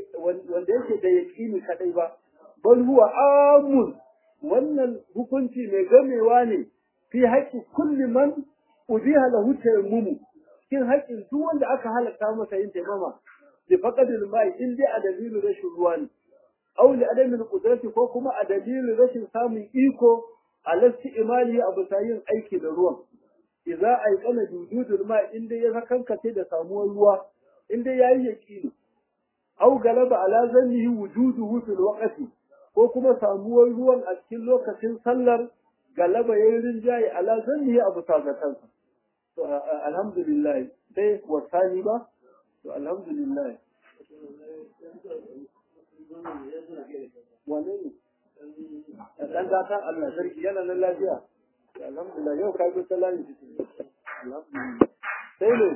yake da yaƙini kaɗai ba bal huwa amun wannan hukunci mai gamewa ne fi haƙƙi kulli man ubiha lahu tayammumu cikin haƙƙin duk wanda aka halatta masa yin taimama bi faqadil mai in dai a dalilin rashin ruwa ne aw li adami qudrati ko kuma a dalilin rashin samun iko alasti imali a bisa yin aiki da ruwan idza aikana jujudul ma in dai ya sakankace da samuwar ruwa in dai yayi yaqini aw galaba ala zannihi wujuduhu fil waqti ko kuma samuwar ruwan a cikin lokacin sallar galaba yayin rinjaye ala zannihi abu sagatansa to alhamdulillah sai wasani ba to alhamdulillah wane ne dan gatan Allah sarki yana nan lafiya alhamdulillah yau ka bi sallah alhamdulillah sai ne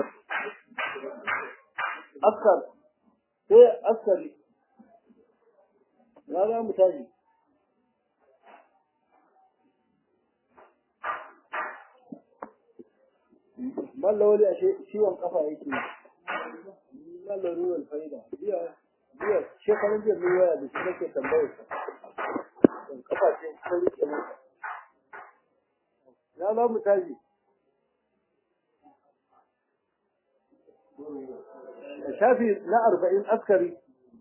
askar sai askari na za mu tashi mallawali a ciwon kafa yake mallawali ruwan faida biya biya shekarun jiya mun waya da shi nake tambayar sa kafa ce ta rike masa na za mu tashi shafi na arba'in askari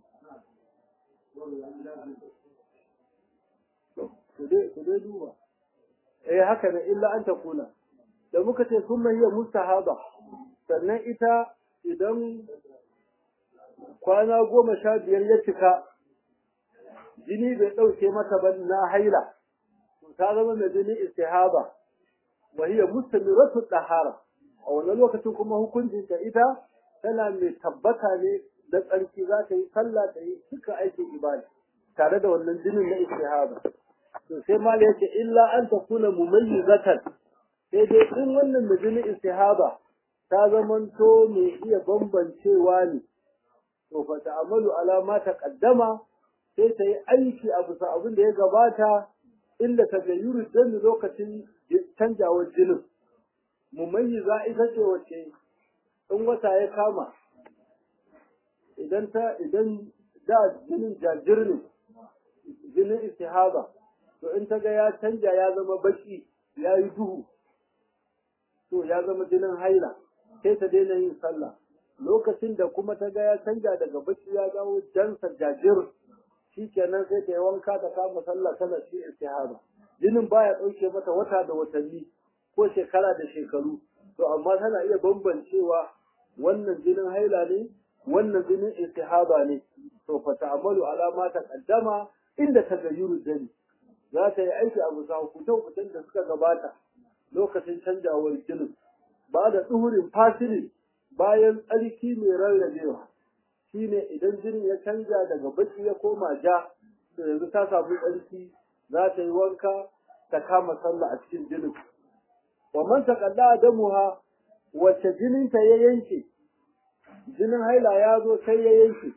ku dai duba eh haka ne illa an ta kula da muka ce sun hiya mustahaba sannan ita idan kwana goma sha biyar ya cika jini bai ɗauke mata ba na haila ta zama mai jini istihaba wa hiya mustamiratu dahara a wannan lokacin kuma hukuncin ta ita tana mai tabbata ne da tsarki za ta yi sallah ta yi duka aikin ibada tare da wannan jinin na istihaba to sai mala yace illa an takuna mumayyizatan sai dai in wannan da jinin istihaba ta zamanto mai iya bambancewa ne to fa ta'amalu ala ma taqaddama sai ta yi aiki a bisa abin da ya gabata inda ta gayyuru dan lokacin canjawar jinin mumayyiza ita ce wacce in wata ya kama idan ta idan da jinin jajir ne jinin istihaba to in ta ga ya canja ya zama baki ya yi duhu to ya zama jinin haila sai ta daina yin sallah lokacin da kuma ta ga ya canja daga baki ya dawo jansa jajir shikenan sai ta yi wanka ta kama sallah tana shi istihaba jinin baya ɗauke mata wata da watanni ko shekara da shekaru to amma tana iya bambancewa wannan jinin haila ne wannan jinin istihaba ne to fa ta'amalu ala ma taqaddama inda tagayyuru dani za ta yi aiki a bisa hukutan da suka gabata lokacin canjawar jinin ba da tsuhurin fasili bayan tsarki mai rarrabewa shine idan jinin ya canja daga baki ya koma ja to yanzu ta samu tsarki za ta yi wanka ta kama sallah a cikin jinin wa man taqalla damuha wacce jininta ya yanke jinin haila ya zo sai ya yanke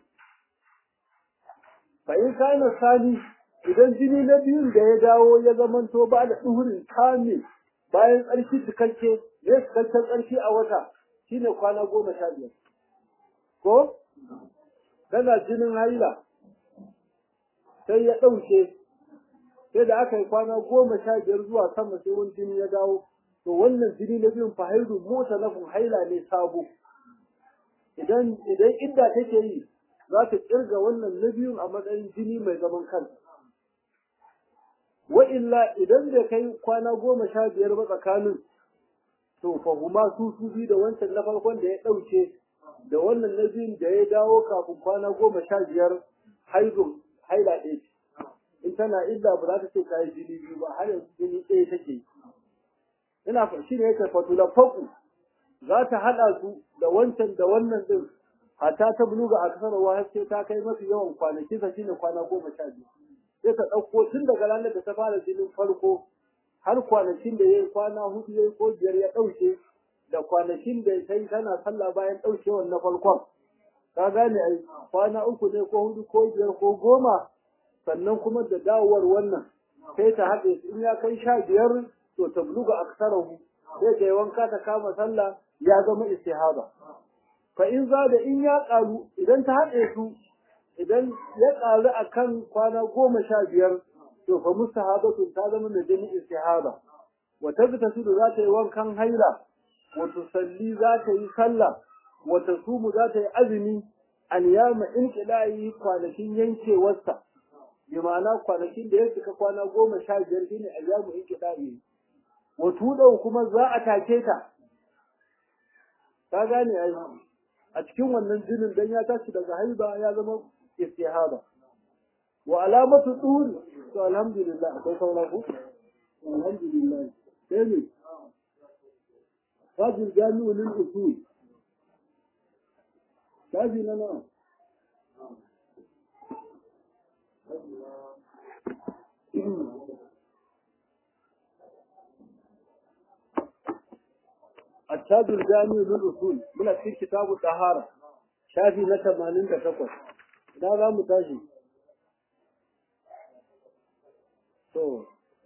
fa in kana sani idan jini na biyun da ya dawo ya zamanto ba da duhurin kame bayan tsarki cikakke ya cikakken tsarki a wata shine kwana goma sha biyar ko kana jinin haila sai ya ɗauke sai da aka yi kwana goma sha biyar zuwa sama sai wani jini ya dawo to wannan jini na biyun fahaidu mota na haila ne sabo idan idan idda take yi za ta kirga wannan na biyun a matsayin jini mai zaman kansa wa illa idan da kai kwana goma sha biyar ba tsakanin to fa huma su su bi da wancan na farkon da ya ɗauke da wannan na biyun da ya dawo kafin kwana goma sha biyar haidun haila ɗaya ce in tana idda ba za ta ce ta yi jini biyu ba har yanzu jini ɗaya take yi ina fa shi ne yake fatula faku za ta haɗa su da wancan da wannan ɗin hatta ta buluga a kasar wa sai ta kai mafi yawan kwanaki sa shine kwana goma sha biyu sai ta ɗauko tun daga ranar da ta fara jinin farko har kwanakin da ya yi kwana hudu ya yi ko biyar ya ɗauke da kwanakin da ta yi tana sallah bayan ɗaukewan na farkon ka gane ai kwana uku ne ko hudu ko biyar ko goma sannan kuma da dawowar wannan sai ta haɗe su in ya kai sha biyar to ta buluga aksarahu sai ta yi wanka ta kama sallah ya zama istihaba fa in za da in ya ƙaru idan ta haɗe su idan ya ƙaru a kan kwana goma sha biyar to fa mustahabatu ta zama mai jini istihaba wa tabta su za ta yi wankan haila wa tusalli za ta yi sallah wa tasumu za ta yi azumi an yama in kilayi kwanakin yankewarsa bi ma'ana kwanakin da ya cika kwana goma sha biyar shine ayyamu in kilayi wa tudau kuma za a take ta ka gane ai a cikin wannan jinin dan ya tashi daga haiba ya zama istihaba wa alamatu tuhur to alhamdulillah akwai sauran ku alhamdulillah sai ne fajil jami'u lil usul kaji na na التاج الجامع للأصول من في كتاب الطهارة شافي نتا مالين تكفر لا لا متاجي تو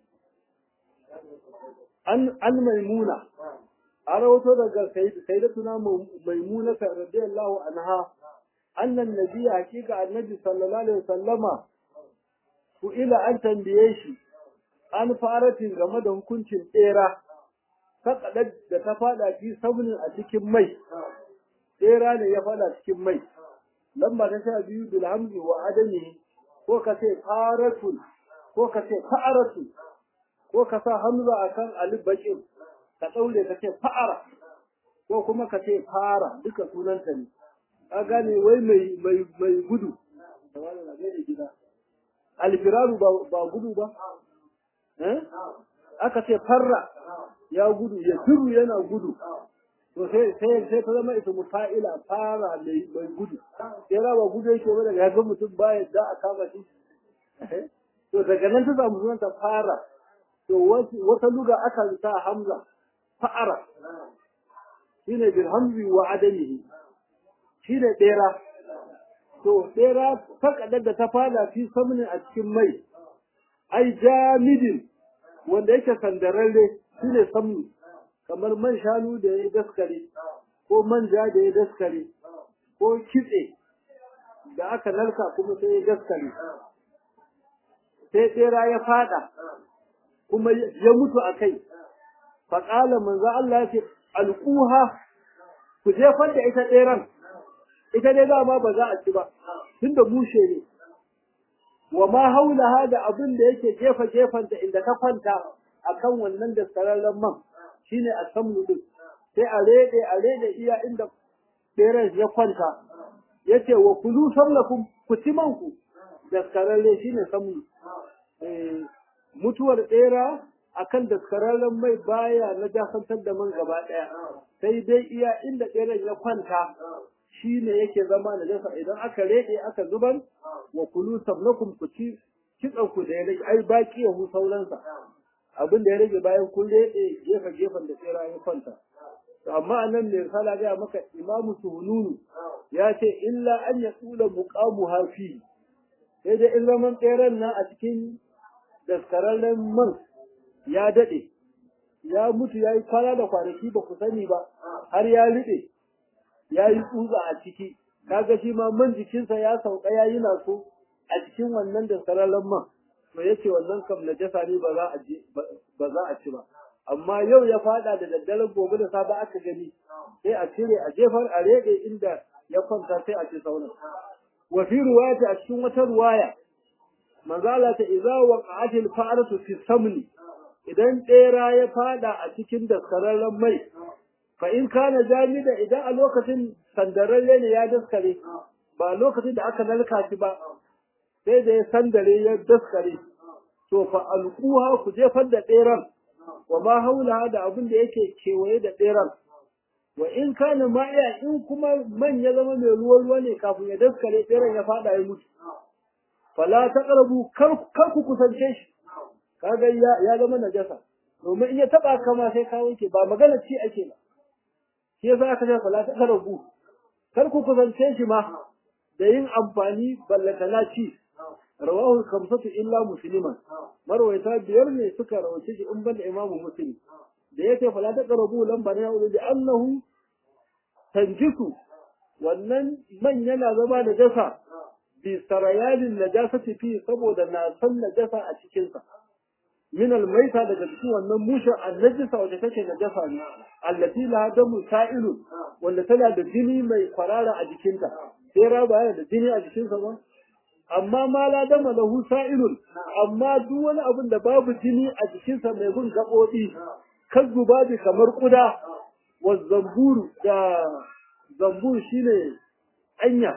an an maimuna an rawato daga sayyidatuna maimuna radiyallahu anha annan nabi hakika annabi sallallahu alaihi wasallama ku ila an tambaye shi an faratin game da hukuncin tsera faƙaɗar da ta faɗa fi saunin a cikin mai tsera ne ya faɗa cikin mai lamba ta sha biyu bilhamzi wa adami ko ka ce faratun ko ka ce fa'aratun ko ka sa hamza a kan alif bakin ka ɗaure ka ce fa'ara ko kuma ka ce fara duka sunanta ne ka gane wai mai mai mai gudu alfiraru ba gudu ba aka ce farra ya gudu ya turu yana gudu to sai sai sai ta zama ita muta'ila fara mai mai gudu sai rawa gudu yake ba daga ga mutum ba yadda a kama shi to daga nan ta samu sunan ta fara to wata luga aka sa hamza fa'ara shine bil hamzi wa adamihi shine bera to bera fakadar da ta fada fi samnin a cikin mai ai jamidin wanda yake sandararre shine samnu kamar man shanu da ya daskare ko manja da ya daskare ko kitse da aka narka kuma sai ya gaskare sai tsera ya fada kuma ya mutu a kai faƙala manzo Allah ya ce alƙuha ku jefar da ita tseren ita dai dama ba za a ci ba tunda bushe ne wa ma haulaha da abin da yake jefa jefanta inda ta kwanta akan wannan da sararren man shine a samu din sai a rede a rede iya inda tseren ya kwanta yace wa kulu sallakum ku ci manku da sararre shine samu mutuwar tsera akan daskararren mai baya na jasantar da man gaba ɗaya sai dai iya inda tseren ya kwanta shi ne yake zama na jasa idan aka rede aka zubar wa kulu sabnakum ku ci kitsan ku da ya rage ai baki ya hu sauransa abin da ya rage bayan kun rede gefe gefen da tsera ya kwanta amma anan mai risala ga maka imamu suhununu ya ce illa an ya tsula muqamu hafi sai dai in zaman tseren nan a cikin daskararren man ya daɗe, ya mutu ya yi kwana da kwanaki ba ku sani ba, har ya riɗe, ya yi tsutsa a ciki, kaga shi ma man jikinsa ya sauka ya yi naso a cikin wannan da sararren man, to yace wannan kam na jasa ne ba za a ci ba. Amma yau ya faɗa da daddaren gobe da safe aka gani, sai a cire a jefar a reɗe inda ya kwanta sai a ci sauran. Wa fi ruwaya a cikin wata ruwaya, manzala ta iza waqa'atil fa'aratu fi samni idan ɗera ya fada a cikin daskararren mai fa in kana jamida idan a lokacin sandararre ne ya daskare ba lokacin da aka nalka shi ba sai da ya sandare ya daskare to fa alquha ku jefar da ɗeran wa ma haula da abin da yake kewaye da ɗeran wa in kana ma'iya in kuma man ya zama mai ruwa ruwa ne kafin ya daskare ɗeran ya fada ya mutu fala taqrabu kar ku kusance shi kaga ya zama najasa domin in ya taba kama sai ka wanke ba magana ci ake ba shi yasa aka ce fala ta karabu kar ku kusance shi ma da yin amfani ballatana ci rawahu khamsatu illa musliman marwayata biyar ne suka rawace shi in banda imamu muslim da yake fala ta karabu lamba na yau da annahu tanjisu wannan man yana zama da jasa bi sarayalin najasati fi saboda na san najasa a cikinsa min almaita daga cikin wannan mushin annajisa wacce take najasa ne allati la damu sa'ilun wanda tana da jini mai kwarara a jikinta sai raba yana da jini a jikinsa ba amma ma la dama lahu sa'ilun amma duk wani abin da babu jini a jikinsa mai bin gaɓoɓi kan zubabi kamar kuda wa zamburu da zambur shine anya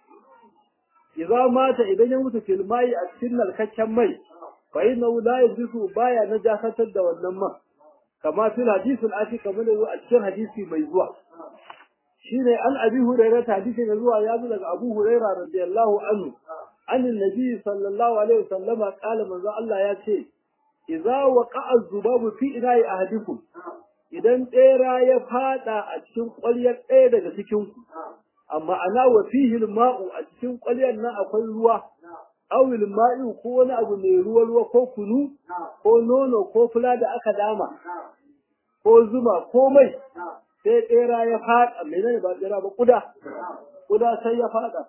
idza mata idan ya mutu fil mai a cikin narkakken mai fa inna la yajisu baya najasatar da wannan man kama fil hadisul ati kamar a cikin hadisi mai zuwa shine an abi hurairah hadisi mai zuwa ya zo daga abu hurairah radiyallahu anhu an annabi sallallahu alaihi wasallam qala manzo Allah ya ce idza waqa'a az-zubabu fi ina'i ahadikum idan tsera ya fada a cikin ƙwaryar ɗaya daga cikin ku amma ana wa fihi ma'u a cikin ƙwaryar nan akwai ruwa awil ma'i ko wani abu mai ruwa ruwa ko kunu ko nono ko fula da aka dama ko zuma ko mai sai tsera ya fada menene ba tsera ba kuda kuda sai ya fada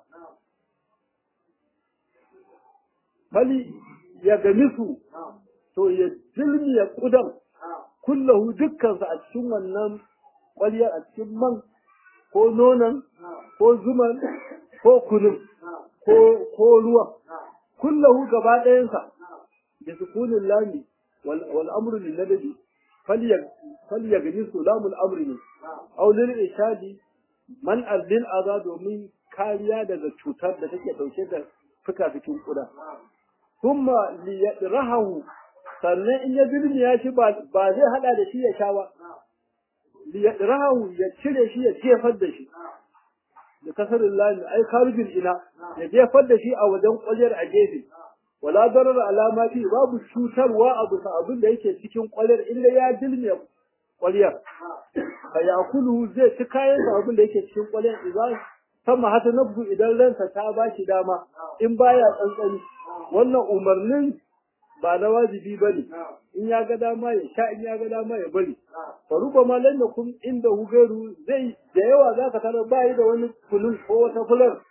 bali ya gani su to ya dilmiya kudan kullahu dukkansa a cikin wannan ƙwaryar a cikin man ko nonon ko zuman ko kunun ko ruwan kullahu gaba ɗayansa da sukunin lami wal amru lil nadabi falya gani su lamul amri ne aw lil ishadi man lil aza domin kariya daga cutar da take dauke da fuka cikin kuda kuma li yadrahu sannan in ya birni ya ci ba zai hada da shi ya sha ba li yadrahu ya cire shi ya jefar da shi da kasarin lami ai kharijin ina ya jefar da shi a wajen kwalyar a gefe wala darar alamati babu cutarwa a bisa abin da yake cikin kwalyar inda ya dilme kwalyar fa yakulu zai ci kayan sa abin da yake cikin kwalyar idan sama hata nabdu idan ransa ta ba shi dama in baya tsantsani wannan umarnin ba na wajibi ba ne in ya ga dama ya sha in ya ga dama ya bari faruba ma lan kun inda hugaru zai da yawa za ka tarar bayi da wani kunun ko wata fular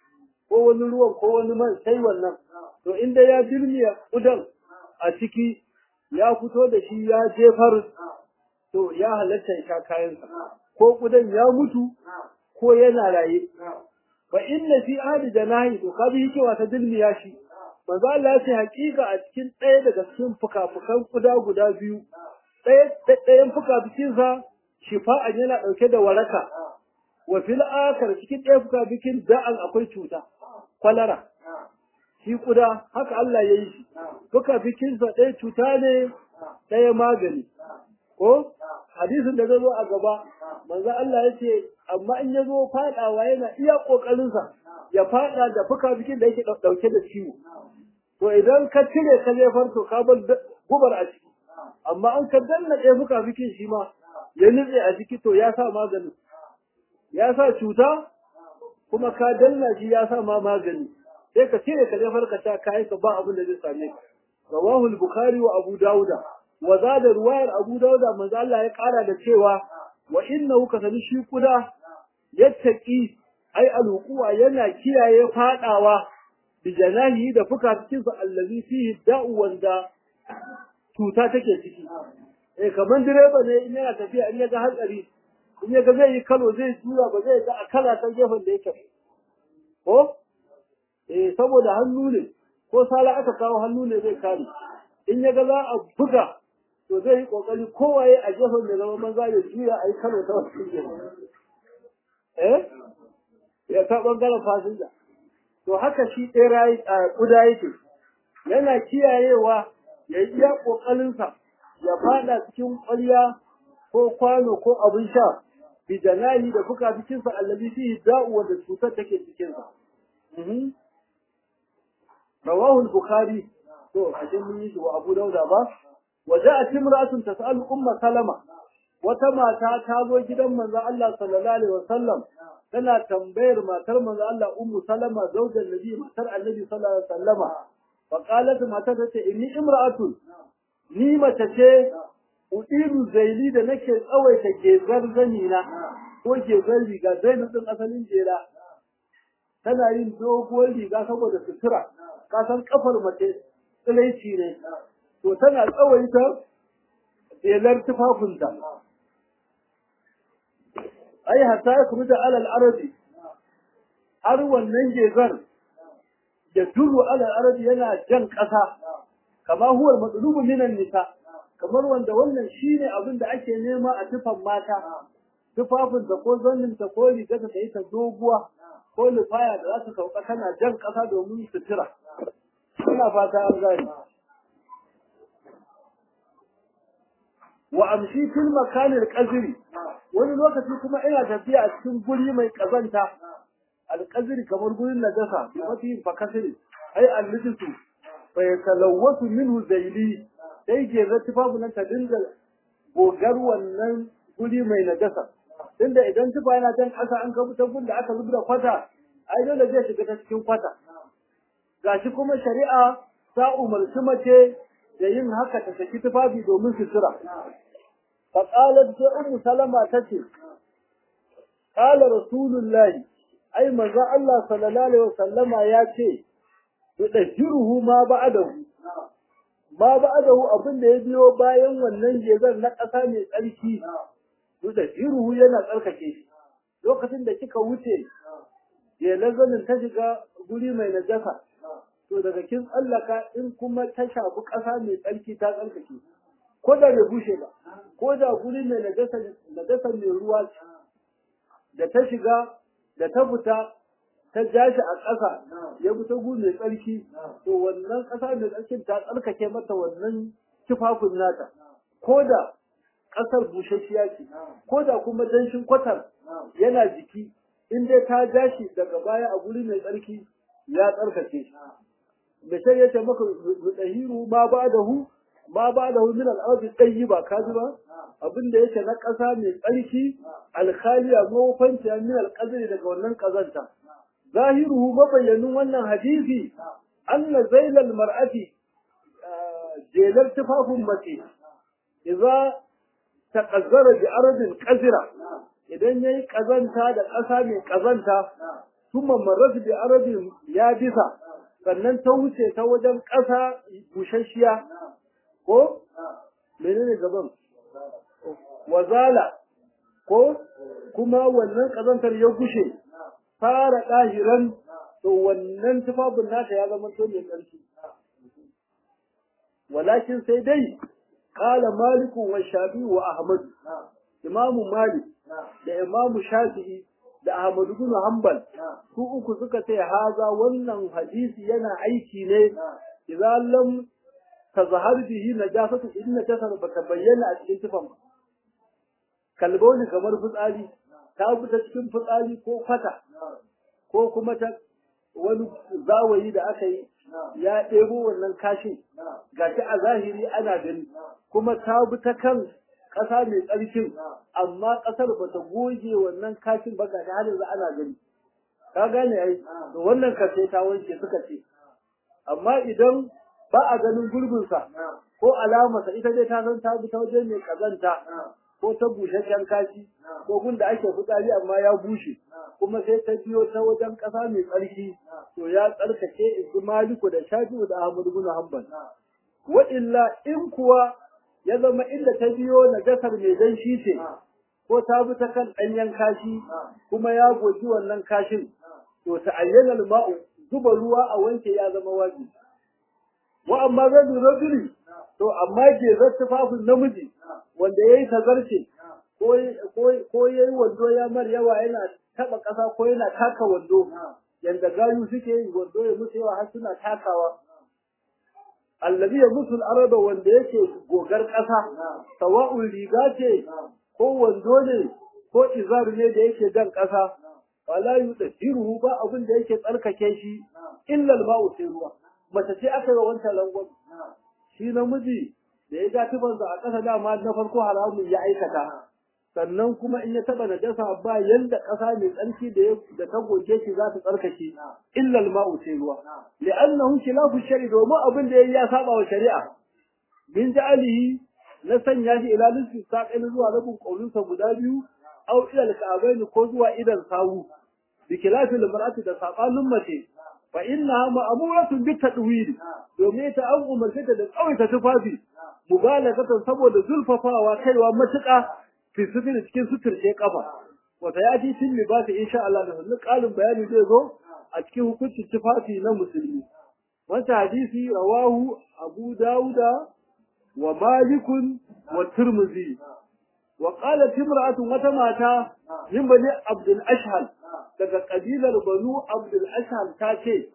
ko wani ruwan ko wani man sai wannan to inda ya dirmiya kudan a ciki ya fito da shi ya jefar to ya halatta ya sha kayansa ko kudan ya mutu ko yana raye fa inna fi ahli janahi to kabi hikewa ta dilmiya shi manzo Allah ya ce hakika a cikin ɗaya daga cikin fukafukan kuda guda biyu ɗaya ɗayan fukafukin sa shifa'an yana ɗauke da waraka wa fil akhar cikin ɗaya fukafukin da'an akwai cuta kwalara shi kuda haka Allah ya yi shi fukafukin sa ɗaya cuta ne ɗaya magani ko hadisin da zai zo a gaba manzo Allah ya ce amma in ya zo fadawa yana iya kokarinsa ya fada da fuka bikin da yake dauke da ciwo to idan ka cire ka jefar to ka bar gubar a ciki amma an ka danna ɗaya fuka bikin shi ma ya nutse a ciki to ya sa maganin ya sa cuta kuma ka danna shi ya sa ma magani sai ka cire ka jefar ka ta kai ka ba abin da zai same ka rawahu al-bukhari wa abu dauda wa zada ruwayar abu dauda manzo Allah ya kara da cewa wa innahu kasani shi kuda yattaqi ai alhuquwa yana kiyaye fadawa bi janahi da fukacikin sa allazi fihi da'u wanda cuta take ciki eh kaman direba ne in yana tafiya in ya ga hatsari in ya ga zai yi kalo zai tura ba zai ga akala ta gefen da yake ko eh saboda hannu ne ko sala aka kawo hannu ne zai kare in ya ga za a buga to zai yi kokari kowaye a gefen da zama maza ya juya a yi kano ta wasu gefen eh ya ta bangaren fasinja to haka shi ɗera a ƙuda yake yana kiyayewa ya yi iya ƙoƙarinsa ya fada cikin ƙwarya ko kwano ko abin sha bi janahi da fuka cikinsa allazi fihi da'u wanda cutar take cikinsa rawahu al-bukhari to a mun yi shi wa abu dauda ba وجاءت امرأة تسأل أم سلمة وتما تازو جدا من الله صلى الله عليه وسلم تنا تنبير ما تر من الله أم سلمة زوج النبي ما تر النبي صلى الله عليه وسلم فقالت ما تتت إني امرأة نيمة تتي أطير زيلي da nake tsawaita gezar zanina ko gezar riga zainab din asalin jera tana yin doguwar riga saboda sutura ka san kafar mace tsilaici ne to tana tsawaita jelar tufafinta ai hatta ya kuma da alal arabi har wannan gezar ya duru alal arabi yana jan ƙasa kama huwar matsulubu minan nisa kamar wanda wannan shine abin da ake nema a tufan mata tufafinta ko zanninta ko rigarta ta yi ta doguwa ko lufaya da za ta sauka tana jan ƙasa domin sutura ina fata an gani wa amshi fil makanil qazri wani lokaci kuma ina tafiya a cikin guri mai kazanta alqazri kamar gurin najasa mafi fakasiri ai allisu fa yatalawwatu minhu zayli sai ke zati babu nan ta dinga gogar wannan guri mai najasa tunda idan tufa yana can ƙasa an kabu ta da aka zubda kwata ai dole zai shiga ta cikin kwata gashi kuma shari'a ta umarci mace da yin haka ta saki tufafi domin sutura. Faƙalar sai Ummu Salama ta ce, Ƙala Rasulullahi, ai maza Allah sallallahu Alaihi wasallama ya ce, Yuɗahiruhu ma ba'adahu, ma ba'adahu abin da ya biyo bayan wannan gezar na ƙasa mai tsarki, Yuɗahiruhu yana tsarkake shi. Lokacin da kika wuce, jelar zanin ta shiga guri mai najasa, to daga kin tsallaka in kuma ta shafi ƙasa mai tsarki ta tsarkake ko da bai bushe ba ko da guri mai najasa mai ruwa ce da ta shiga da ta fita ta ja shi a ƙasa ya fita guri mai tsarki to wannan ƙasa mai tsarkin ta tsarkake mata wannan tufafin nata ko da ƙasar bushashiya ce ko da kuma danshin kwatar yana jiki in dai ta ja shi daga baya a guri mai tsarki ya tsarkake shi da sai yace maka dahiru ma ba da hu ma ba da hu min al-ardi tayyiba kaji ba abin da yake na ƙasa mai tsarki alkhaliya mawfanci min al-qadri daga wannan kazanta zahiruhu mabayyanin wannan hadisi anna zailal mar'ati jelar tufafin mace idza taqazzara bi ardin qazira idan yayi kazanta da ƙasa mai kazanta kuma marrat bi arabin ya bisa sannan ta wuce ta wajen ƙasa bushashiya ko menene gaban wazala ko kuma wannan ƙazantar ya gushe fara ɗahiran to wannan tufafin nata ya zama to mai ƙarfi walakin sai dai qala maliku wa shafi wa ahmad imamu malik da imamu shafi'i da ahmad ibn hanbal su uku suka ce haza wannan hadisi yana aiki ne idan lam tazhar bihi najasatu in najasar baka bayyana a cikin tufan kalboni kamar fitsari ta fita cikin fitsari ko fata ko kuma ta wani zawayi da aka yi ya ɗebo wannan kashin gashi a zahiri ana gani kuma ta bi ta kan ƙasa mai tsarkin amma ƙasar ba ta goge wannan kashin ba gashi har yanzu ana gani ka gane ai to wannan kace ta wanke suka ce amma idan ba a ganin gurbinsa ko alamarsa ita dai ta san ta bi ta wajen mai kazanta ko ta busasshen kashi ko gun da ake fitsari amma ya bushe kuma sai ta biyo ta wajen ƙasa mai tsarki to ya tsarkake isu maliku da shafi'u da ahmadu bin hanbal wa illa in kuwa ya zama inda ta biyo najasar mai danshi ce ko ta bi ta kan ɗanyen kashi kuma ya goji wannan kashin to ta ayyana ma'u zuba ruwa a wanke ya zama wajibi wa amma zan rajuli to amma gezar tufafin namiji wanda yayi tazarce ko ko yayi wando ya mar yawa yana taba kasa ko yana taka wando yanda gayu suke yi wando ya musu yawa har suna takawa allazi ya musul araba wanda yake gogar kasa sawa'un riga ce ko wando ne ko izar ne da yake dan kasa wala yudahiru ba abin da yake tsarkake shi illa al-ma'u sai ruwa mace ce aka yi wancan rangon shi namiji da ya ga tubansa a ƙasa dama na farko haramun ya aikata sannan kuma in ya taba najasa ba yanda ƙasa mai tsarki da da ta goge shi za ta tsarkake illa al-ma'u sai ruwa li'annahu khilafu shari domin abin da yayi ya saba wa shari'a bin ja'alihi na sanya shi ila lissi saqin zuwa rabin kaulinsa guda biyu aw ila al-ka'bayn ko zuwa idan sawu bi khilafil mar'ati da sabanin mace fa innaha ma'muratun bi tadwil domin ta an umarce ta da tsawaita tufafi mubalagatan saboda zulfafawa kaiwa matuƙa fi sutur cikin suturce kafa wata ya ji tin libasi insha Allah da wannan kalin bayani zai zo a cikin hukuncin tufafi na musulmi wata hadisi rawahu Abu Dawuda wa Malikun wa Tirmidhi wa qalat imra'atun wata mata min bani Abdul Ashhal daga kabilar Banu Abdul Ashhal ta ce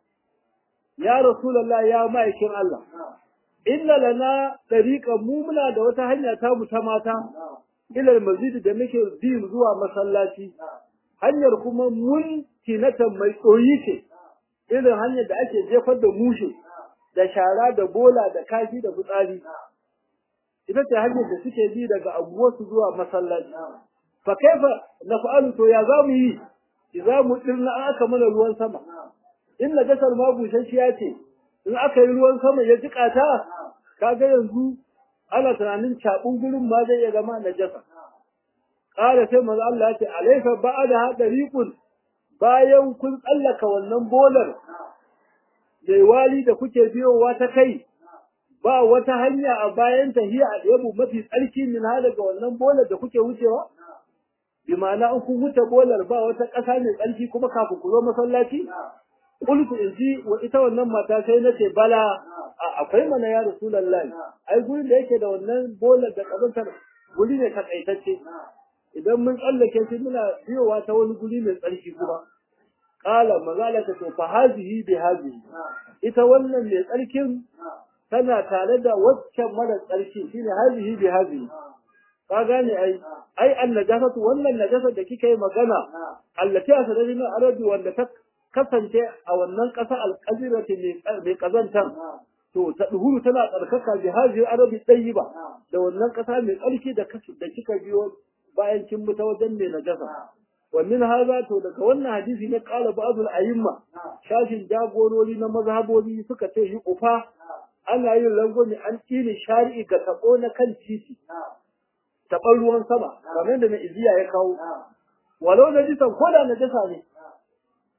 ya Rasulullah ya ma'aikin Allah inna lana tariqan mu muna da wata hanya ta mu ta mata ilal masjid da muke bi zuwa masallaci hanyar kuma mun tinatan mai tsoyi ce irin hanyar da ake jefar da mushe da shara da bola da kashi da fitsari ita ce hanyar da suke bi daga abuwarsu zuwa masallaci fa kaifa naf'alu to ya zamu yi idza mu dirna aka mana ruwan sama in najasar ma bushashiya ce in aka yi ruwan sama ya jika ta kaga yanzu ana tunanin cabun gurin ma zai iya zama najasa qala sai manzo Allah ya ce alayka ba'da dariqun bayan kun tsallaka wannan bolar mai wali da kuke biyowa ta kai ba wata hanya a bayan tahiya a ɗebu mafi tsarki min ha daga wannan bolar da kuke wucewa bi ma'ana in kun wuce bolar ba wata ƙasa mai tsarki kuma kafin ku zo masallaci qultu in ji wa ita wannan mata sai nace bala akwai mana ya rasulullahi ai gurin da yake da wannan bolar da kazantar guri ne takaitacce idan mun tsallake shi muna biyowa ta wani guri mai tsarki kuma qala mazala ta to fa hazihi bi hazihi ita wannan mai tsarkin tana tare da waccan mara tsarki shine hazihi bi hazihi ka gane ai ai annajasatu wannan najasa da kika yi magana allati asadari na arabi wanda ta kasance a wannan ƙasa alƙazirati mai ƙazantar to ta duhuru tana tsarkaka bi hazi arabi ba da wannan ƙasa mai tsarki da da kika biyo bayan kin bi ta wajen mai najasa wa min haza to daga wannan hadisi ne qala ba'dul ayyimma shashin jagorori na mazhabobi suka ce yi ufa ana yin langwani an tini shari'i ga tabo na kan titi taɓar ruwan sama kamar da mai iziya ya kawo walau najisan ko da najasa ne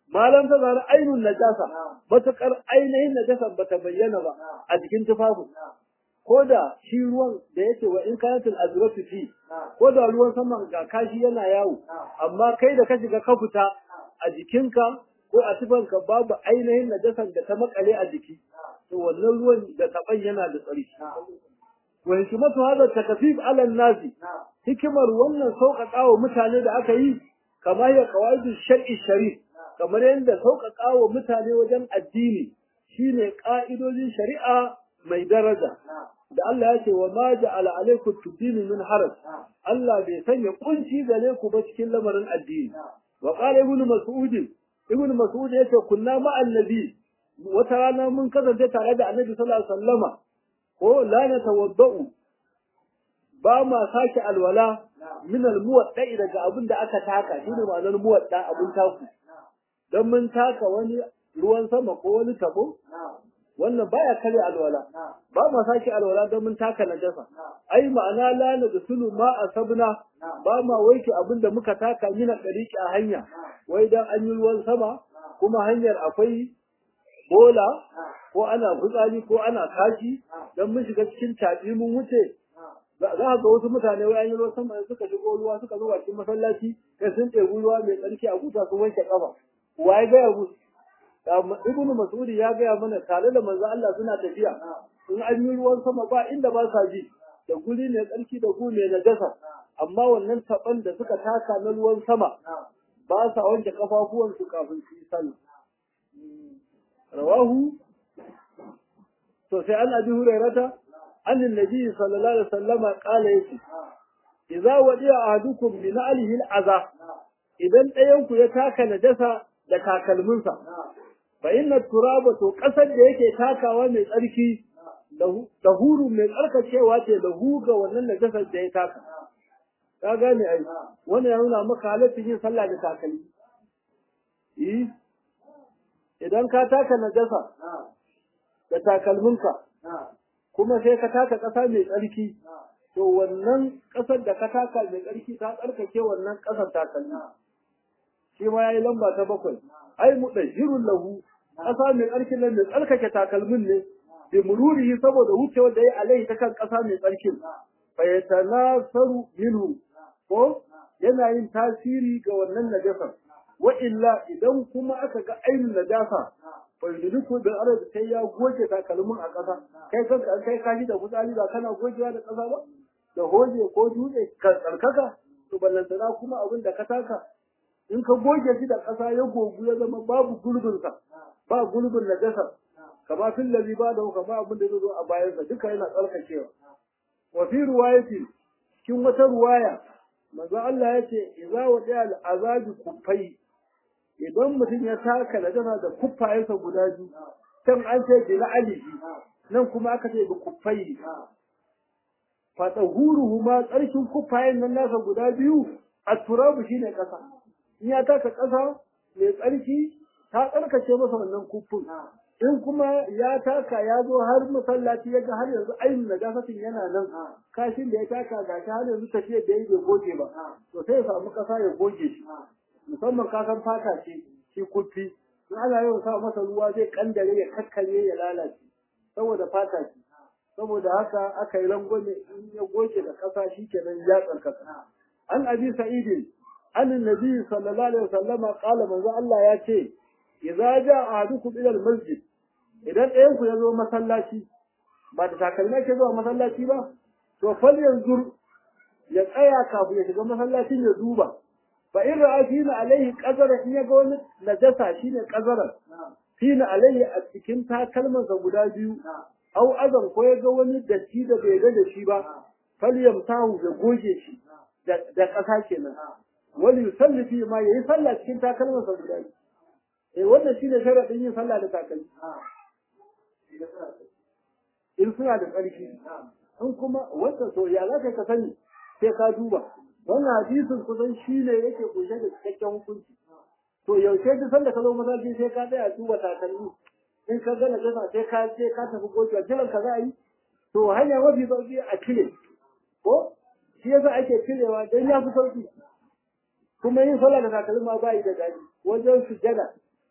malam ta zara ainun najasa matakar ainihin najasa bata bayyana ba a jikin tufafin ko da shi ruwan da yake wa in kanatul azratu fi ko da ruwan saman ga kashi yana yawo amma kai da ka shiga ka fita a jikinka ko a tufanka babu ainihin najasan da ta makale a jiki to wannan ruwan da taban yana da tsarki wa hikmatu hadha takfif ala an-nas hikimar wannan sauƙaƙa wa mutane da aka yi kamar ya qawaidu shar'i sharif kamar yadda sauƙaƙa wa mutane wajen addini shine ƙa'idojin shari'a mai daraja da Allah ya ce wa ma ja'ala alaikum tudini min haraj Allah bai sanya kunci gare ku ba cikin lamarin addini wa qala ibn mas'ud ibn mas'ud yace kunna ma annabi wata rana mun kasance tare da annabi sallallahu alaihi wasallama ko la natawaddau ba ma sake alwala min almuwadda daga abin da aka taka shine ma'anar muwadda abin taku dan mun taka wani ruwan sama ko wani tabo wannan baya kare alwala ba ma sake alwala don mun taka najasa ai ma'ana la na sulu ma asabna ba ma wanke abin da muka taka mina dariki a hanya wai dan an yi ruwan sama kuma hanyar akwai bola ko ana fitsari ko ana kashi dan mun shiga cikin tabi mun wuce za ga wasu mutane wai an yi ruwan sama suka shigo ruwa suka zo cikin masallaci kai sun ɗebi ruwa mai tsarki a guta sun wanke kafa waye ga yabu ibnu mas'ud ya gaya mana tare da manzo Allah suna tafiya in an yi ruwan sama ba inda ba sa ji da guri ne tsarki da guri ne na gasa amma wannan taban da suka taka na ruwan sama ba sa wanke kafafuwan su kafin su yi sallah rawahu to sai an abi hurairata an annabi sallallahu alaihi wasallama qala yace idza wadi'a ahadukum bi na'lihi al'aza idan ɗayan ku ya taka najasa da takalminsa fa inna turaba to kasar da yake takawa mai tsarki da huru mai tsarkacewa ce da huga wannan najasar da ya taka ka gane ai wannan ya nuna maka halaccin yin sallah da takalmi eh idan ka taka najasa da takalminka kuma sai ka taka kasa mai tsarki to wannan kasar da ka taka mai tsarki ta tsarkake wannan kasar takalmi shi ma yayi lamba ta bakwai ai mudahirun lahu ƙasa mai tsarkin nan mai tsarkake takalmin ne bi mururihi saboda wucewar da ya alai ta kan ƙasa mai tsarkin fa yatanasaru minhu ko yana yin tasiri ga wannan najasa wa illa idan kuma aka ga ainin najasa fa yuduku bil arad sai ya goge takalmin a ƙasa kai kanka kai kaji da fitsari ba kana gogewa da ƙasa ba da hoje ko dutse ka tsarkaka to ballantana kuma abin da ka taka in ka goge shi da ƙasa ya gogu ya zama babu gulbinsa ba gulbin najasa kama fil ladhi ba da kama abin da zo a bayan sa duka yana tsarkakewa wa fi riwayati cikin wata ruwaya manzo Allah ya ce idza wadi'a al-azabi kuffai idan mutum ya taka najasa da kuffayensa guda biyu can an ce bi alihi nan kuma aka ce bi kuffai fa tahuruhu ma tsarkin kuffayen nan nasa guda biyu at-turabu shine kasa in ya taka ƙasa mai tsarki ta tsarkace masa wannan kufin in kuma ya taka ya zo har masallaci ya ga har yanzu ainihin najasatin yana nan kashin da ya taka ga shi har yanzu tafiyar da ya bai goge ba to sai ya samu ƙasa ya goge shi musamman kasan fata ce shi kufi in ana yawan sa masa ruwa zai kandare ya kakkare ya lalace saboda fata ce saboda haka aka yi rangwame in ya goge da ƙasa shi kenan ya tsarkaka an abi sa'idin عن النبي صلى الله عليه وسلم قال من ذا الله ياتي إذا جاء أحدكم إلى المسجد idan ɗayan ku ya zo masallaci ba da takalmai ke zuwa masallaci ba to fal yanzu ya tsaya kafin ya shiga masallacin ya duba fa in ra'a fina alaihi qazara in ya ga wani najasa shine qazaran fina alaihi a cikin takalmansa guda biyu au azan ko ya ga wani datti da bai ga da shi ba fal yamtahu ya goge shi da ƙasa kenan wani yusalli fi ma yayi sallah cikin takalman sa guda eh wannan shine sharadin yin sallah da takalmi in suna da tsarki in kuma wanda to ya za ka sani sai ka duba wannan hadisin kusan shine yake kunshe da cikakken hukunci to yaushe duk sanda ka zo masallaci sai ka tsaya duba takalmi in ka ga najasa sai ka je ka tafi gocewa jiran ka za a yi to hanya mafi sauki a cire ko shi yasa ake cirewa don ya fi sauki kuma yin sallah da takalma ba yi da daɗi wajen sujada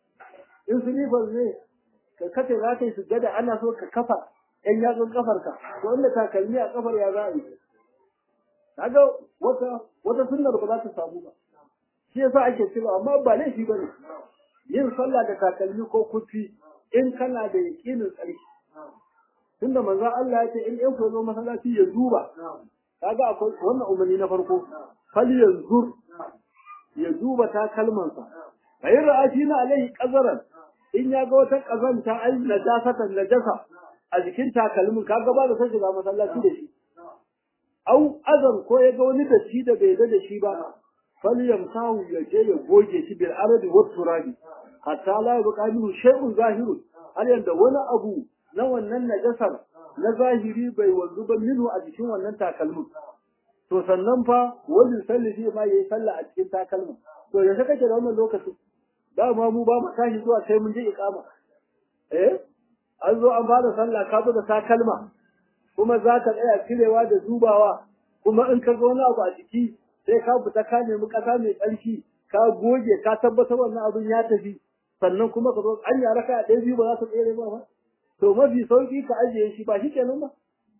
in silifar ne ka kace za ka yi sujjada ana so ka kafa ɗan yatsun kafarka to inda takalmi a kafar ya za a yi kaga wata wata sunnar ba za ta samu ba shi yasa ake cewa amma ba laifi ba ne yin sallah da takalmi ko kufi in kana da yaƙinin tsarki tunda manzo Allah ya ce in ɗan ku zo masallaci ya duba kaga akwai wannan umarni na farko fal yanzur ya duba takalmansa ayin ra'ashi na alaihi qazaran in ya ga wata kazanta ai najasatan najasa a jikin takalmin kaga ba da sai shiga masallaci da shi au azan ko ya ga wani datti da bai da shi ba falyamsahu ya je ya goge shi bil ardi wat turabi hatta la yabqa minhu shay'un zahirun har yanda wani abu na wannan najasar na zahiri bai wanzu ba minhu a jikin wannan takalmin to sannan fa wani salli ma yayi sallah a cikin takalmin to yanzu kake da wannan lokacin dama mu ba mu tashi zuwa sai mun je iqama eh an zo an fara sallah ka zo da takalma kuma za ka tsaya cirewa da dubawa kuma in ka zo wani abu a jiki sai ka fita ka nemi ƙasa mai tsarki ka goge ka tabbatar wannan abin ya tafi sannan kuma ka zo an yara ka ɗaya biyu ba za ta tsere ba ba to mafi sauki ka ajiye shi ba shi kenan ba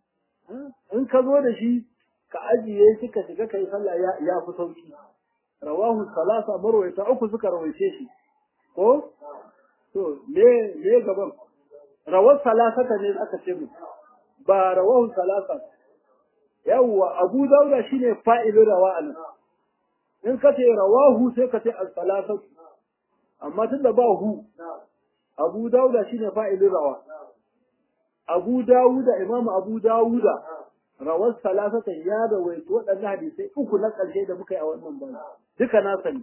in ka zo da shi ka ajiye shi ka shiga kai sallah ya fi sauki rawahu salasa marwayata uku suka rawaice shi ko to me me gaban rawar salasata ne aka ce mu ba rawahu salasa yawwa abu dauda shine fa'ilin rawa anan in ka ce rawahu sai ka ce al-salasat amma tunda ba hu abu dauda shine fa'ilin rawa abu dawuda imamu abu dawuda rawar salasata ya rawaito waɗannan hadisai uku na ƙarshe da muka yi a wannan bana duka na sani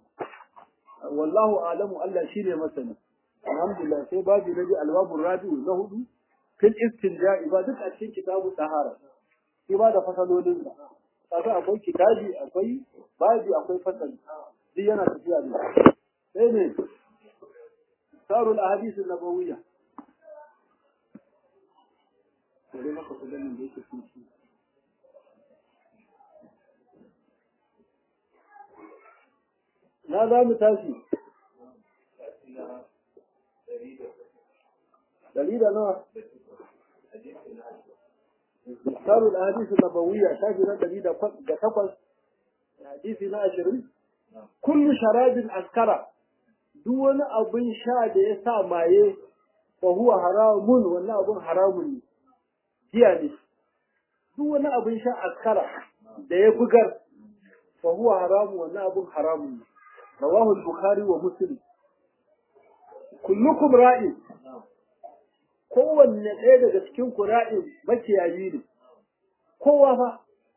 wallahu alamu Allah shine masani alhamdulillah sai babu na ji albabu rabi'u na hudu fil istinja'i ba duk a cikin kitabu tahara shi ba da fasalolin sa kaga akwai kitabi akwai babi akwai fasali duk yana tafiya ne sai ne sarul ahadith an-nabawiyya sai maka kudin da yake cikin na za mu tashi dari da nawa misalu al-ahadith an-nabawiyya shafi na dari da takwas hadisi na ashirin kullu sharabin askara duk wani abin sha da ya sa maye fa huwa haramun wannan abin haramun ne jiya ne duk wani abin sha askara da ya bugar fa huwa haramun wannan abin haramun ne رواه البخاري ومسلم كلكم راء kowanne ɗaya daga cikin ku ra'in makiyayi ne kowa fa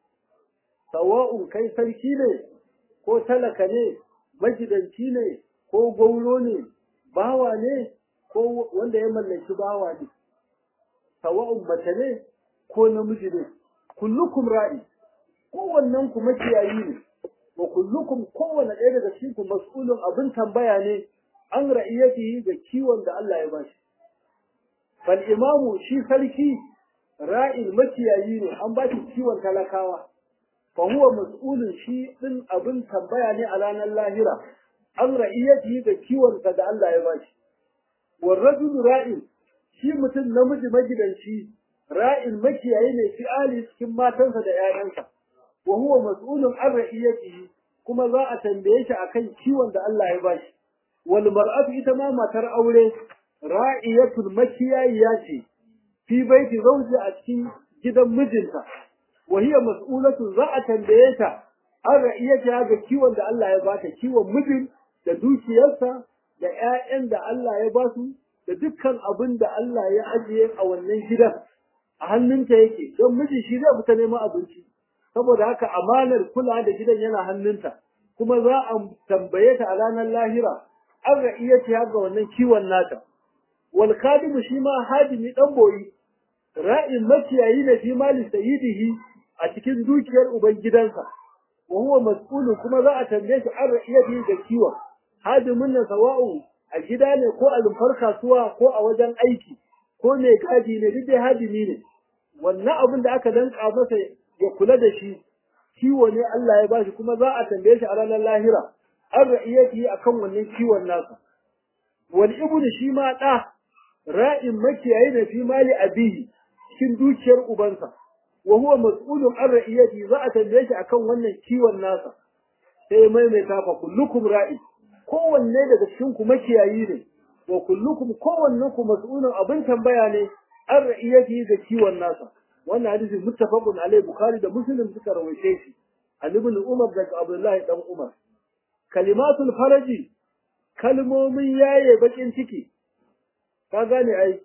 sawa'un kai sarki ne ko talaka ne magidanci ne ko gaulo ne bawa ne ko wanda ya mallaki bawa ne sawa'un mace ne ko namiji ne kullukum ra'i kowannen ku makiyayi ne wa kullukum kowane ɗaya daga cikin ku mas'ulun abin tambaya ne an ra'iyatihi ga kiwon da Allah ya bashi fal imamu shi sarki ra'il makiyayi ne an bashi kiwon talakawa fa huwa mas'ulun shi din abin tambaya ne a ranar lahira an ra'iyatihi ga kiwon da Allah ya bashi wal rajulu ra'il shi mutum namiji magidanci ra'il makiyayi ne fi ali cikin matansa da 'ya'yansa wa huwa mas'ulun an ra'iyatihi kuma za a tambaye shi akan kiwon da Allah ya bashi wal mar'atu ita ma matar aure ra'iyatul makiyayiya ce fi baiti zawji a cikin gidan mijinta wa hiya mas'ulatu za a tambaye ta an ra'iyatiha ga kiwon da Allah ya bata kiwon mijin da dukiyarsa da ƴaƴan da Allah ya basu da dukkan abin da Allah ya ajiye a wannan gidan a hannunta yake don miji shi zai fita neman abinci saboda haka amanar kula da gidan yana hannunta kuma za a tambaye ta a ranar lahira an ra'iyati ga wannan kiwon nata wal khadimu shi ma hadimi dan boyi ra'in makiyayi ne fi mali sayyidihi a cikin dukiyar uban gidansa wa huwa mas'ulu kuma za a tambaye shi an ra'iyati ga kiwon hadimin nan sawa'u a gida ne ko a lumfar kasuwa ko a wajen aiki ko mai gadi ne duk dai hadimi ne wannan abin da aka danka masa ya kula da shi kiwo ne Allah ya bashi kuma za a tambaye shi a ranar lahira an ra'iyati akan wannan kiwon nasa wal ibnu shi ma da ra'in makiyayi ne fi mali abihi cikin dukiyar ubansa wa huwa mas'ulun an ra'iyati za a tambaye shi akan wannan kiwon nasa sai maimaita fa kullukum ra'i kowanne daga cikin ku makiyayi ne wa kullukum kowanne ku mas'ulun abin tambaya ne an ra'iyati ga kiwon nasa wannan hadisi muttafaqun alai bukhari da muslim suka rawaice shi an ibn umar daga abdullahi dan umar kalimatul faraji kalmomin yaye bakin ciki ka gane ai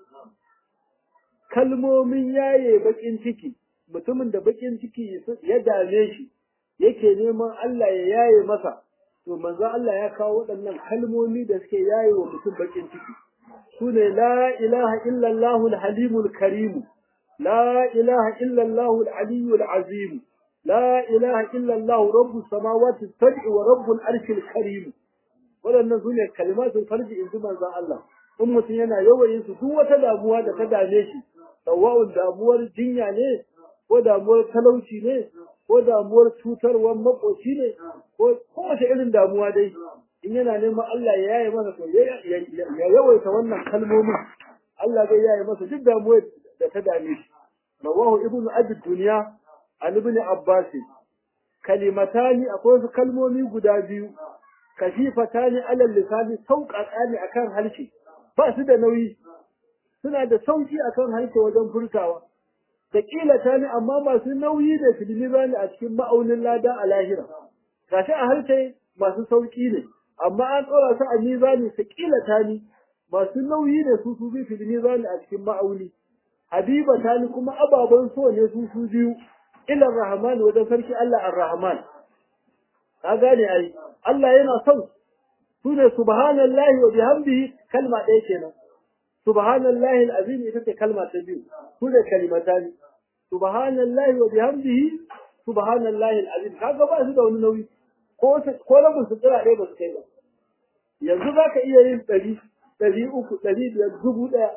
kalmomin yaye bakin ciki mutumin da bakin ciki ya dame shi yake neman Allah ya yaye masa to manzo Allah ya kawo waɗannan kalmomi da suke yaye wa mutum bakin ciki sune la ilaha illallah al-halimul karim la ilaha illallah al-aliyyul azim la ilaha illallah rabbus samawati as-sab'i wa rabbul arshil karim waɗannan sune kalimatul farji in ji manzo Allah in mutum yana yawan su duk wata damuwa da ta dame shi sawa'un damuwar jinya ne ko damuwar talauci ne ko damuwar cutarwar makoci ne ko kowace irin damuwa dai in yana neman Allah ya yaye masa to ya yawaita wannan kalmomin Allah zai yaye masa duk damuwar da ta dame shi rawahu ibnu abi dunya an ibn abbas kalimatani akwai wasu kalmomi guda biyu kashifatani alal lisani sauƙaƙa ne akan harshe ba su da nauyi suna da sauki akan harshe wajen furtawa da ta ne amma masu nauyi da filimi ne a cikin ma'aunin lada a lahira gashi a harshe masu sauki ne amma an tsora su a mizani ta ta ne masu nauyi ne su su bi filimi ne a cikin ma'auni habiba ta ni kuma ababen so ne su su biyu ilar rahman wajen sarki Allah ar-rahman ka gane ai Allah yana son su ne subhanallahi wa bihamdihi kalma ɗaya kenan subhanallahi alazim ita ce kalma ta biyu su ne kalimatani subhanallahi wa bihamdihi subhanallahi alazim kaga ba su da wani nauyi ko ko rabin su tsira ɗaya ba su kai ba yanzu za ka iya yin ɗari ɗari uku ɗari biyar dubu ɗaya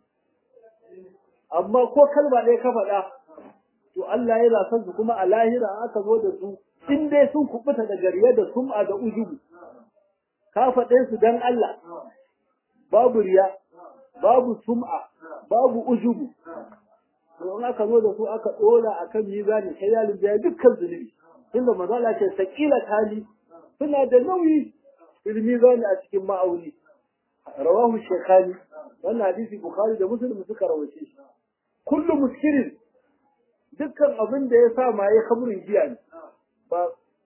amma ko kalma ɗaya ka faɗa to Allah yana son su kuma a lahira aka zo da su in dai sun kubuta da gariya da sum'a da ujubu ka faɗe su dan Allah babu riya babu sum'a babu ujubu to in aka zo da su aka dora akan mizani sai ya lubiya dukkan zunubi inda manzo Allah ce sakila tali suna da nauyi fil mizani a cikin ma'auni rawahu shaykhani wannan hadisi bukhari da muslim suka rawace shi kullu muskirin dukkan abin da ya sa maye kamurin giya ne ba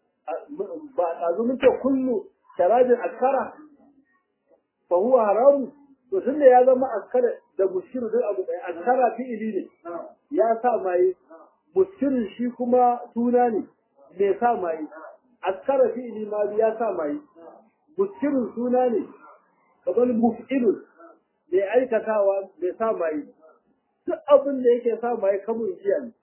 ba azumin ce kullu sharabin askara fa huwa haramu to tunda ya zama askara da muskiru duk abu ɗaya askara fi'ili ne ya sa maye muskirin shi kuma suna ne mai sa maye askara fi'ili ma ya sa maye muskirin suna ne kamar muf'ilun mai aikatawa mai sa maye duk abin da yake sa maye kamun jiya ne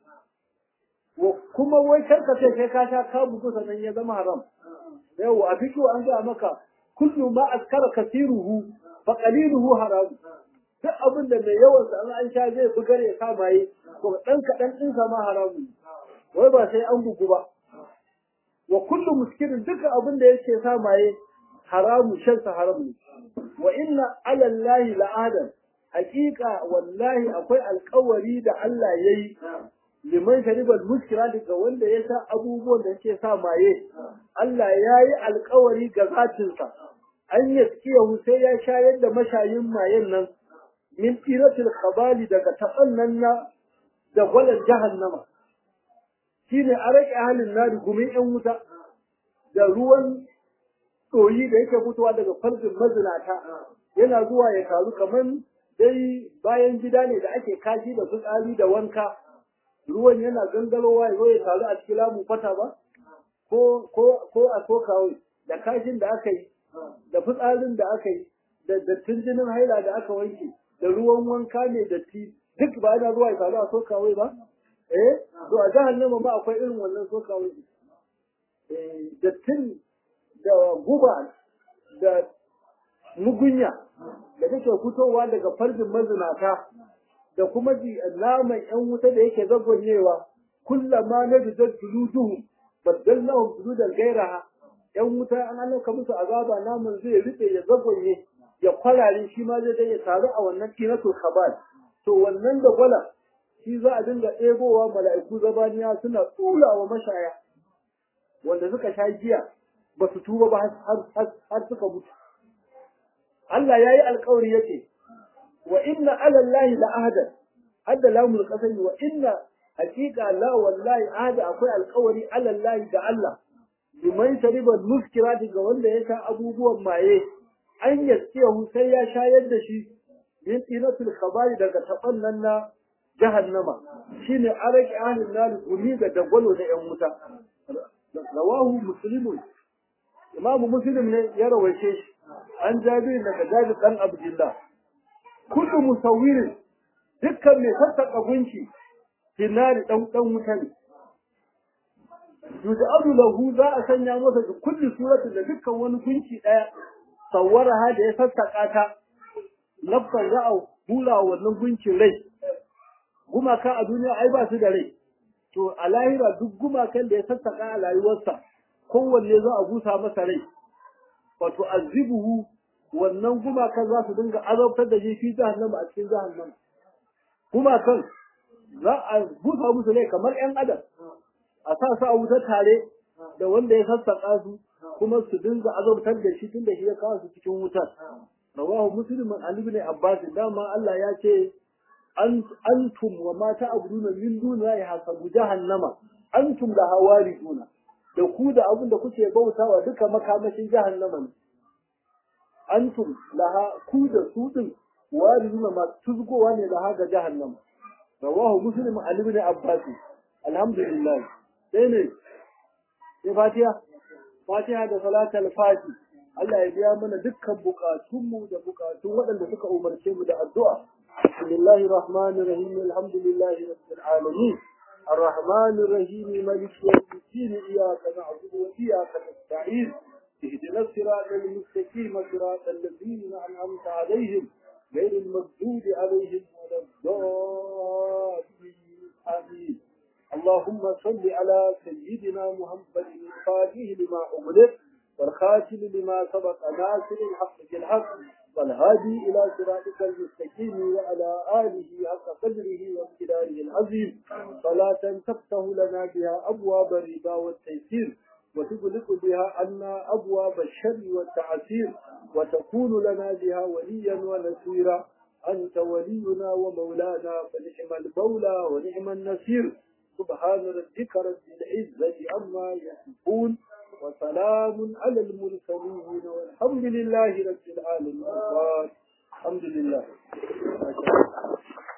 kuma wai karkace sai ka sha ka bugu sannan ya zama haram yau a fito an ga maka kullu ma askara kasiruhu fa qaliluhu haram duk abin da mai yawan sa an sha zai bugar ya sa maye to dan kadan din sa ma haramu wai ba sai an bugu ba wa kullu muskirin duka abin da yake sa maye haramu shan sa haram ne wa inna ala allahi la'adan haqiqa wallahi akwai alƙawari da Allah yayi liman sharibal muskira daga wanda ya sha abubuwan da yake sa maye Allah ya yi alkawari ga zatinsa an yaskiyahu sai ya shayar da mashayin mayen nan min tiratil khabali daga taɓannan na da gwalar jahannama shine a rage halin nari gumin yan wuta da ruwan ɗoyi da yake fitowa daga farjin mazinata yana zuwa ya taru kamar dai bayan gida ne da ake kashi da fitsari da wanka ruwan yana gangarowa ya zo ya taru a cikin lamu kwata ba ko ko ko a sokawai da kashin da aka yi da fitsarin da aka yi da dattin jinin haila da aka wanke da ruwan wanka ne datti duk ba yana zuwa ya taru a sokawai ba eh to a jahannama ma akwai irin wannan sokawai eh dattin da guba da mugunya da take fitowa daga farjin mazinata da kuma ji naman ‘yan wuta da yake zagonyewa, kullama na bijar tuluduhu, baddalnahum tuludan gairaha, ‘yan wuta an annauka musu azaba naman zai riɓe ya zagonye, ya kwarare shi ma zai ya taru a wannan tinatul khabal to wannan da gwala shi za a dinga ɗebowa mala'iku zabaniya suna tsula wa mashaya wanda suka sha giya ba su tuba ba har suka mutu Allah ya yi alkawari yake wa inna alallahi la ahadan hadda lamul qasami wa inna hakika la wallahi ahada akwai alkawari alallahi ga Allah liman shariba muskirati ga wanda ya sha abubuwan maye an yaskiyahu sai ya shayar da shi min tinatul khabari daga taban nan na jahannama shine araki ahlin nar gumi ga dagwalo da yan wuta rawahu muslimun imamu muslim ne ya rawaice shi an jabir daga jabir dan abdullah kullu musawwirin dukkan mai sassaka gunki finari dan dan wuta ne yuj'alu lahu za a sanya masa da kulli surati da dukkan wani gunki daya sawwaraha da ya sassaka ta lafkan za a hula wannan gunkin rai gumaka a duniya ai ba su da rai to a lahira duk gumakan da ya sassaka a rayuwarsa kowanne za a busa masa rai wato azibuhu wannan gumakan za su dinga azabtar da shi fi jahannama a cikin jahannama gumakan za a busa musu rai kamar yan adam a sa su a wuta tare da wanda ya sassaka su kuma su dinga azabtar da shi tun da shi ya kawo su cikin wutar rawahu muslim an ibn abbas dama Allah ya ce antum wa ma ta'buduna min dunillahi hasabu jahannama antum la hawariduna da ku da abin da kuke bautawa duka makamashin jahannama ne antum laha ku da su din wariduna ma tuzgowa ne laha ga jahannama rawahu muslim an ibn abbas alhamdulillah sai ne sai fatiha fatiha da salatul fati Allah ya biya mana dukkan bukatunmu da bukatun waɗanda suka umarce mu da addu'a bismillahir rahmanir rahim alhamdulillahi rabbil alamin الرحمن الرحيم مالك يوم الدين إياك نعبد وإياك نستعين اهدنا الصراط المستقيم صراط الذين أنعمت عليهم غير المغضوب عليهم ولا الضالين آمين اللهم صل على سيدنا محمد الفاتح لما أغلق والخاتم لما سبق ناصر الحق بالحق والهادي إلى صراطك المستقيم وعلى آله حق قدره وامتداره العظيم صلاة تفتح لنا بها أبواب الربا والتيسير وتغلق بها عنا أبواب الشر والتعسير وتكون لنا بها وليا ونصيرا أنت ولينا ومولانا فنعم المولى ونعم النصير سبحان ربك رب العزة عما يصفون وسلام على المرسلين والحمد لله رب العالمين الحمد لله